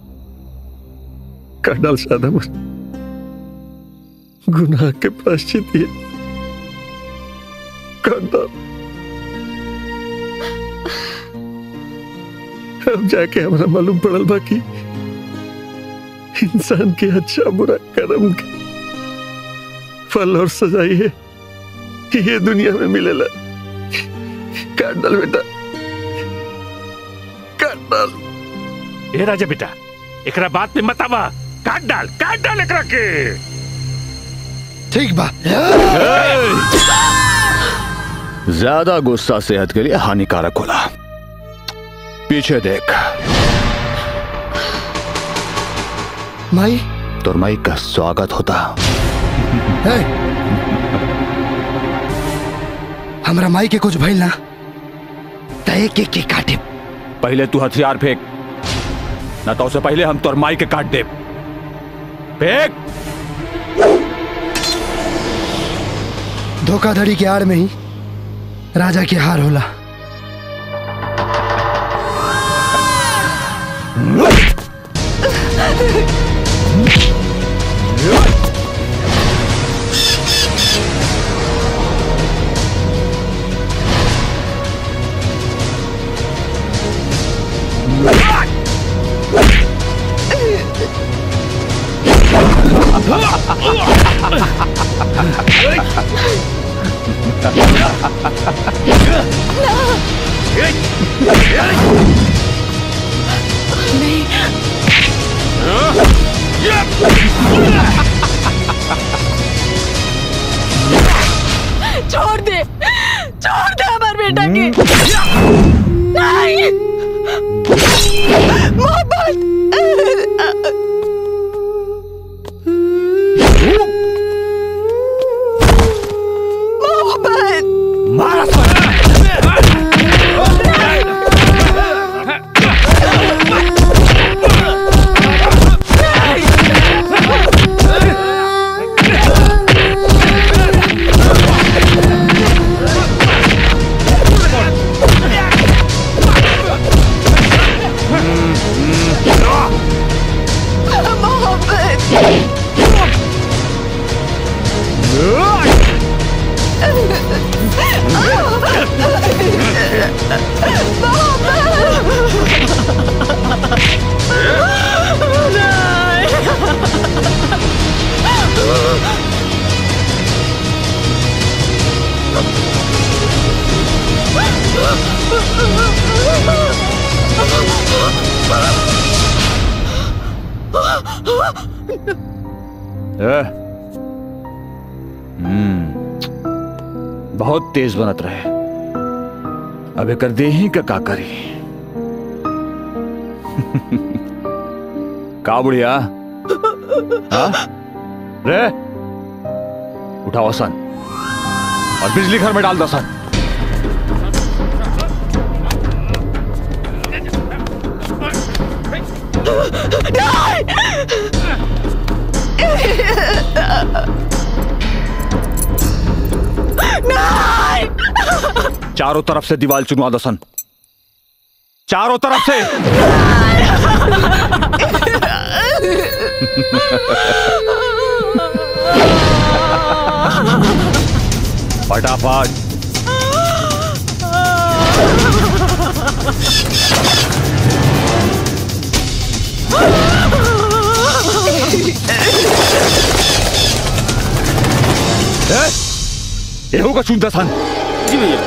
काट डाल सादा मुझ गुनाह के प्राश्चित ये काट डाल अब जाके हमारा मालूम पड़ल बाकी इंसान के अच्छा बुरा कर्म के फल और सजाई है ये दुनिया में मिलेला काट डाल बेटा काट डाल ए राजा बेटा एकरा बात में मत आवा काट डाल काट डाल एकरा के ठीक बा ज्यादा गुस्सा सेहत के लिए हानिकारक होला पीछे देख माई तोर माई का स्वागत होता है हमरा माई के कुछ भइल ना तय के के काटे पहले तू हथियार फेंक ना तो उससे पहले हम तोर माई के काट दे फेंक धोखाधड़ी के आड़ में ही राजा की हार होला छोड़ दे छोड़ दे हमारे बेटा के नहीं मोहब्बत ए? हम्म बहुत तेज बनत रहे अब एकर देही का का करी का बुढ़िया हाँ? रे उठाओ सन और बिजली घर में डाल दो सन चारों तरफ से दीवार चुनवा दो सन चारों तरफ से फटाफट ये होगा चुनता सन जी भैया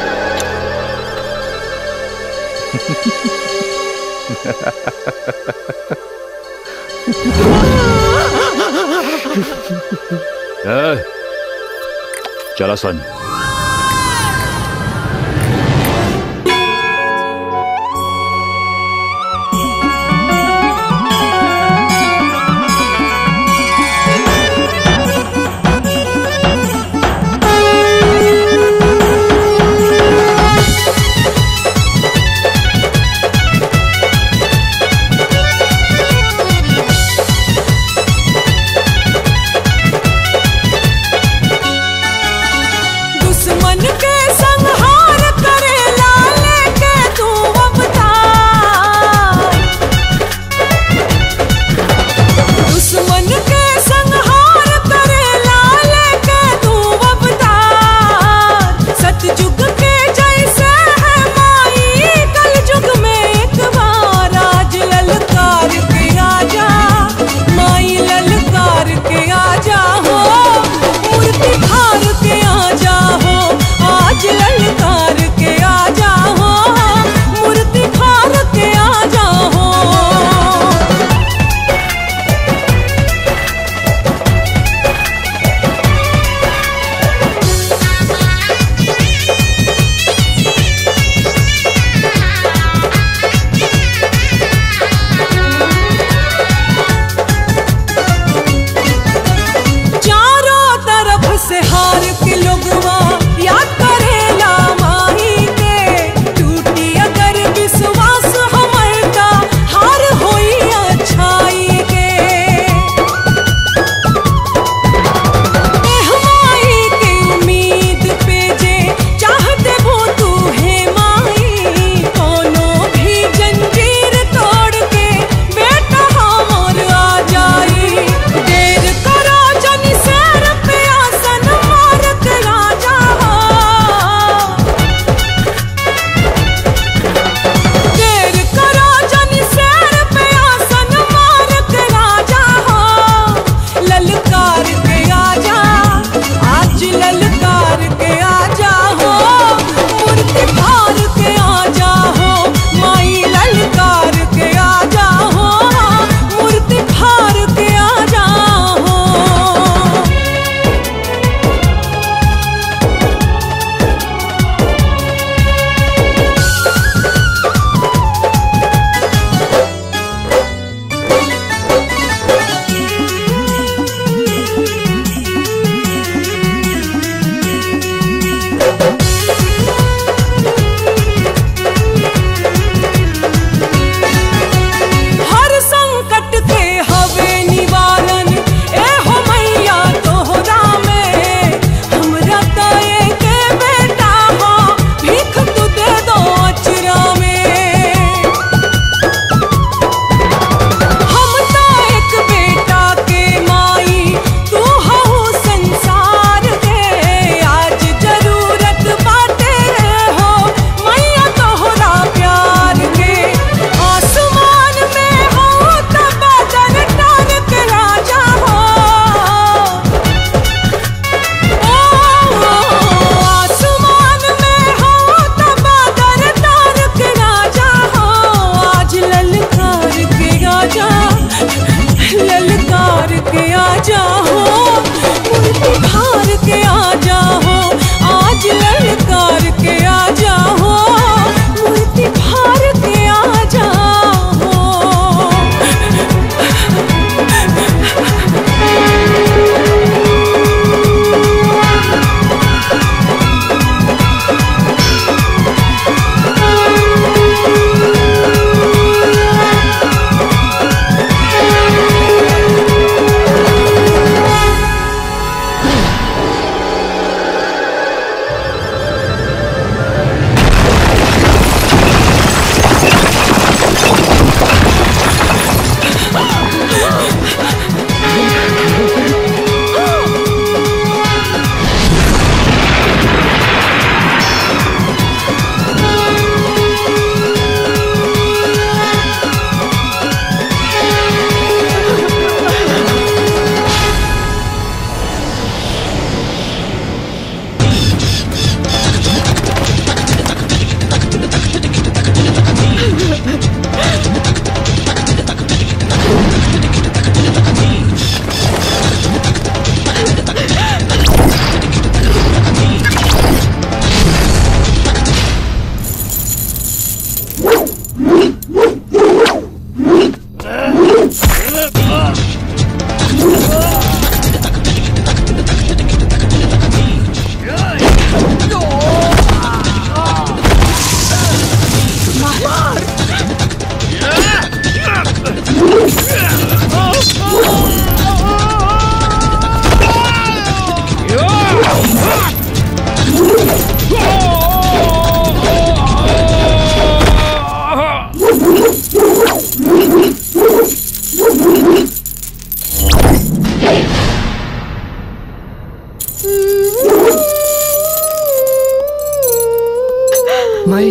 ए, चलो सन दुश्मन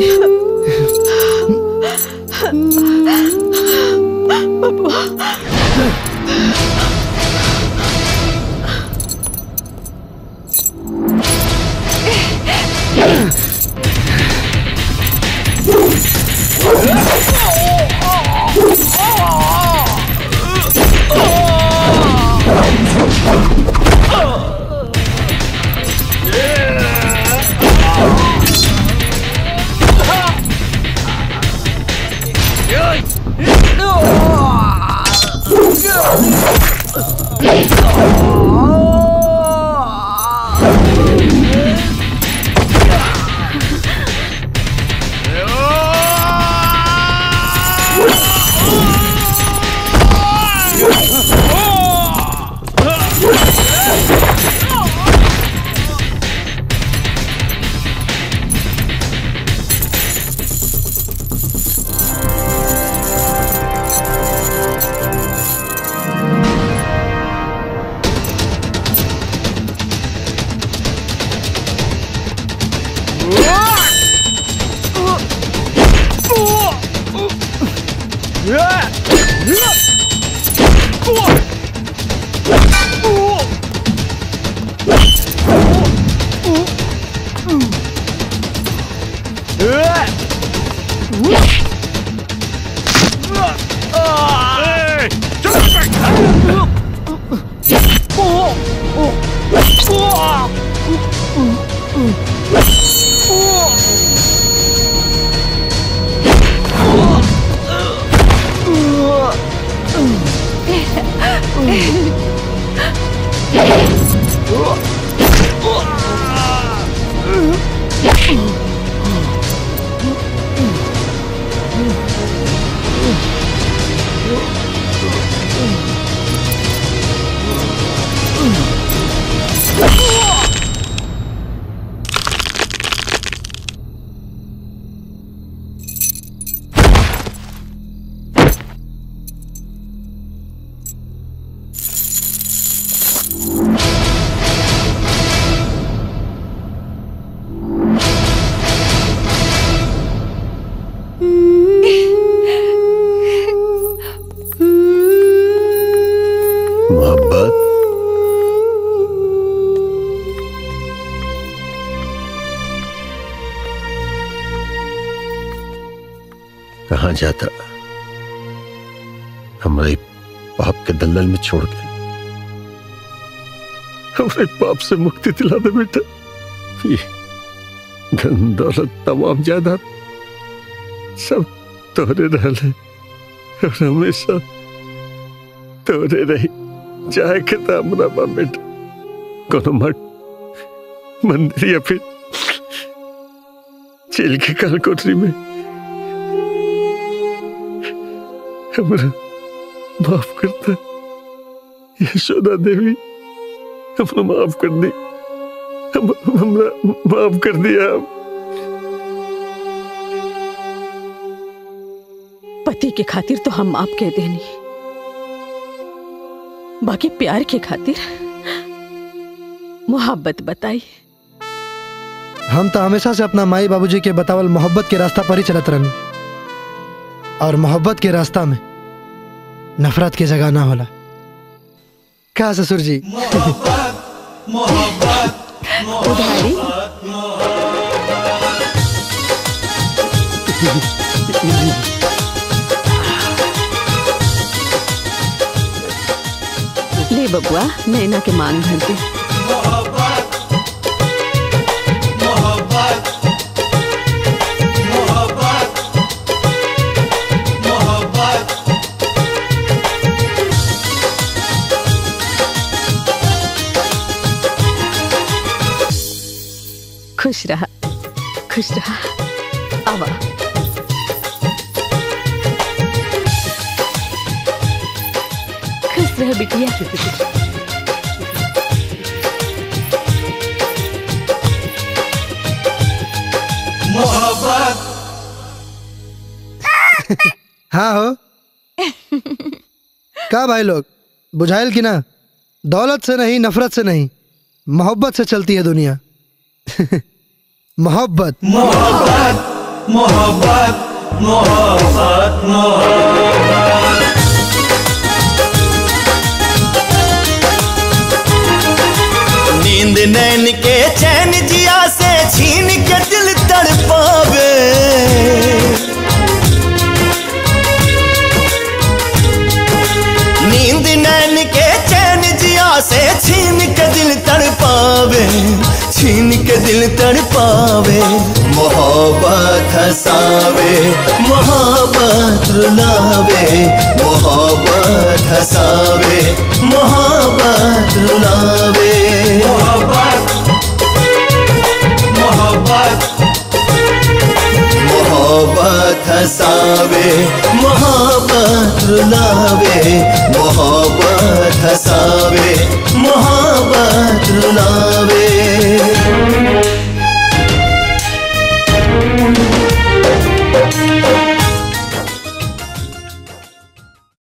मोहब्बत कहाँ जाता हमारे पाप के दलदल में छोड़ के हमारे पाप से मुक्ति दिला दे बेटा ये धन दौलत तमाम जायदाद सब तोरे रहले और हमेशा तोरे रही चाहे के तो हमरा बा बेटा कोनो मठ मंदिर या फिर जेल के काल कोठरी में हमरा माफ करता यशोदा देवी हमरा माफ कर दी हम हमरा माफ कर दिया पति के खातिर तो हम माफ कह देनी बाकी प्यार के खातिर मोहब्बत बताई हम तो हमेशा से अपना माई बाबूजी के बतावल मोहब्बत के रास्ता पर ही चलत रहनी और मोहब्बत के रास्ता में नफरत की जगह ना होला क्या ससुर जी उधारी ले बबुआ नैना के मांग भर दे खुश रहा खुश रहा आवा खुश रह बिटिया मोहब्बत हाँ हो का भाई लोग बुझाइल कि ना दौलत से नहीं नफरत से नहीं मोहब्बत से चलती है दुनिया मोहब्बत मोहब्बत मोहब्बत मोहब्बत मोहब्बत नींद नैन के चैन जिया से छीन के दिल तड़पावे नींद नैन के चैन जिया से छीन के दिल तड़पावे छीन के दिल तड़पावे मोहब्बत हसावे मोहब्बत रुलावे मोहब्बत हसावे मोहब्बत रुलावे मोहब्बत मोहब्बत मोहब्बत हसावे मोहब्बत रुलावे मोहब्बत हसावे मोहब्बत रुलावे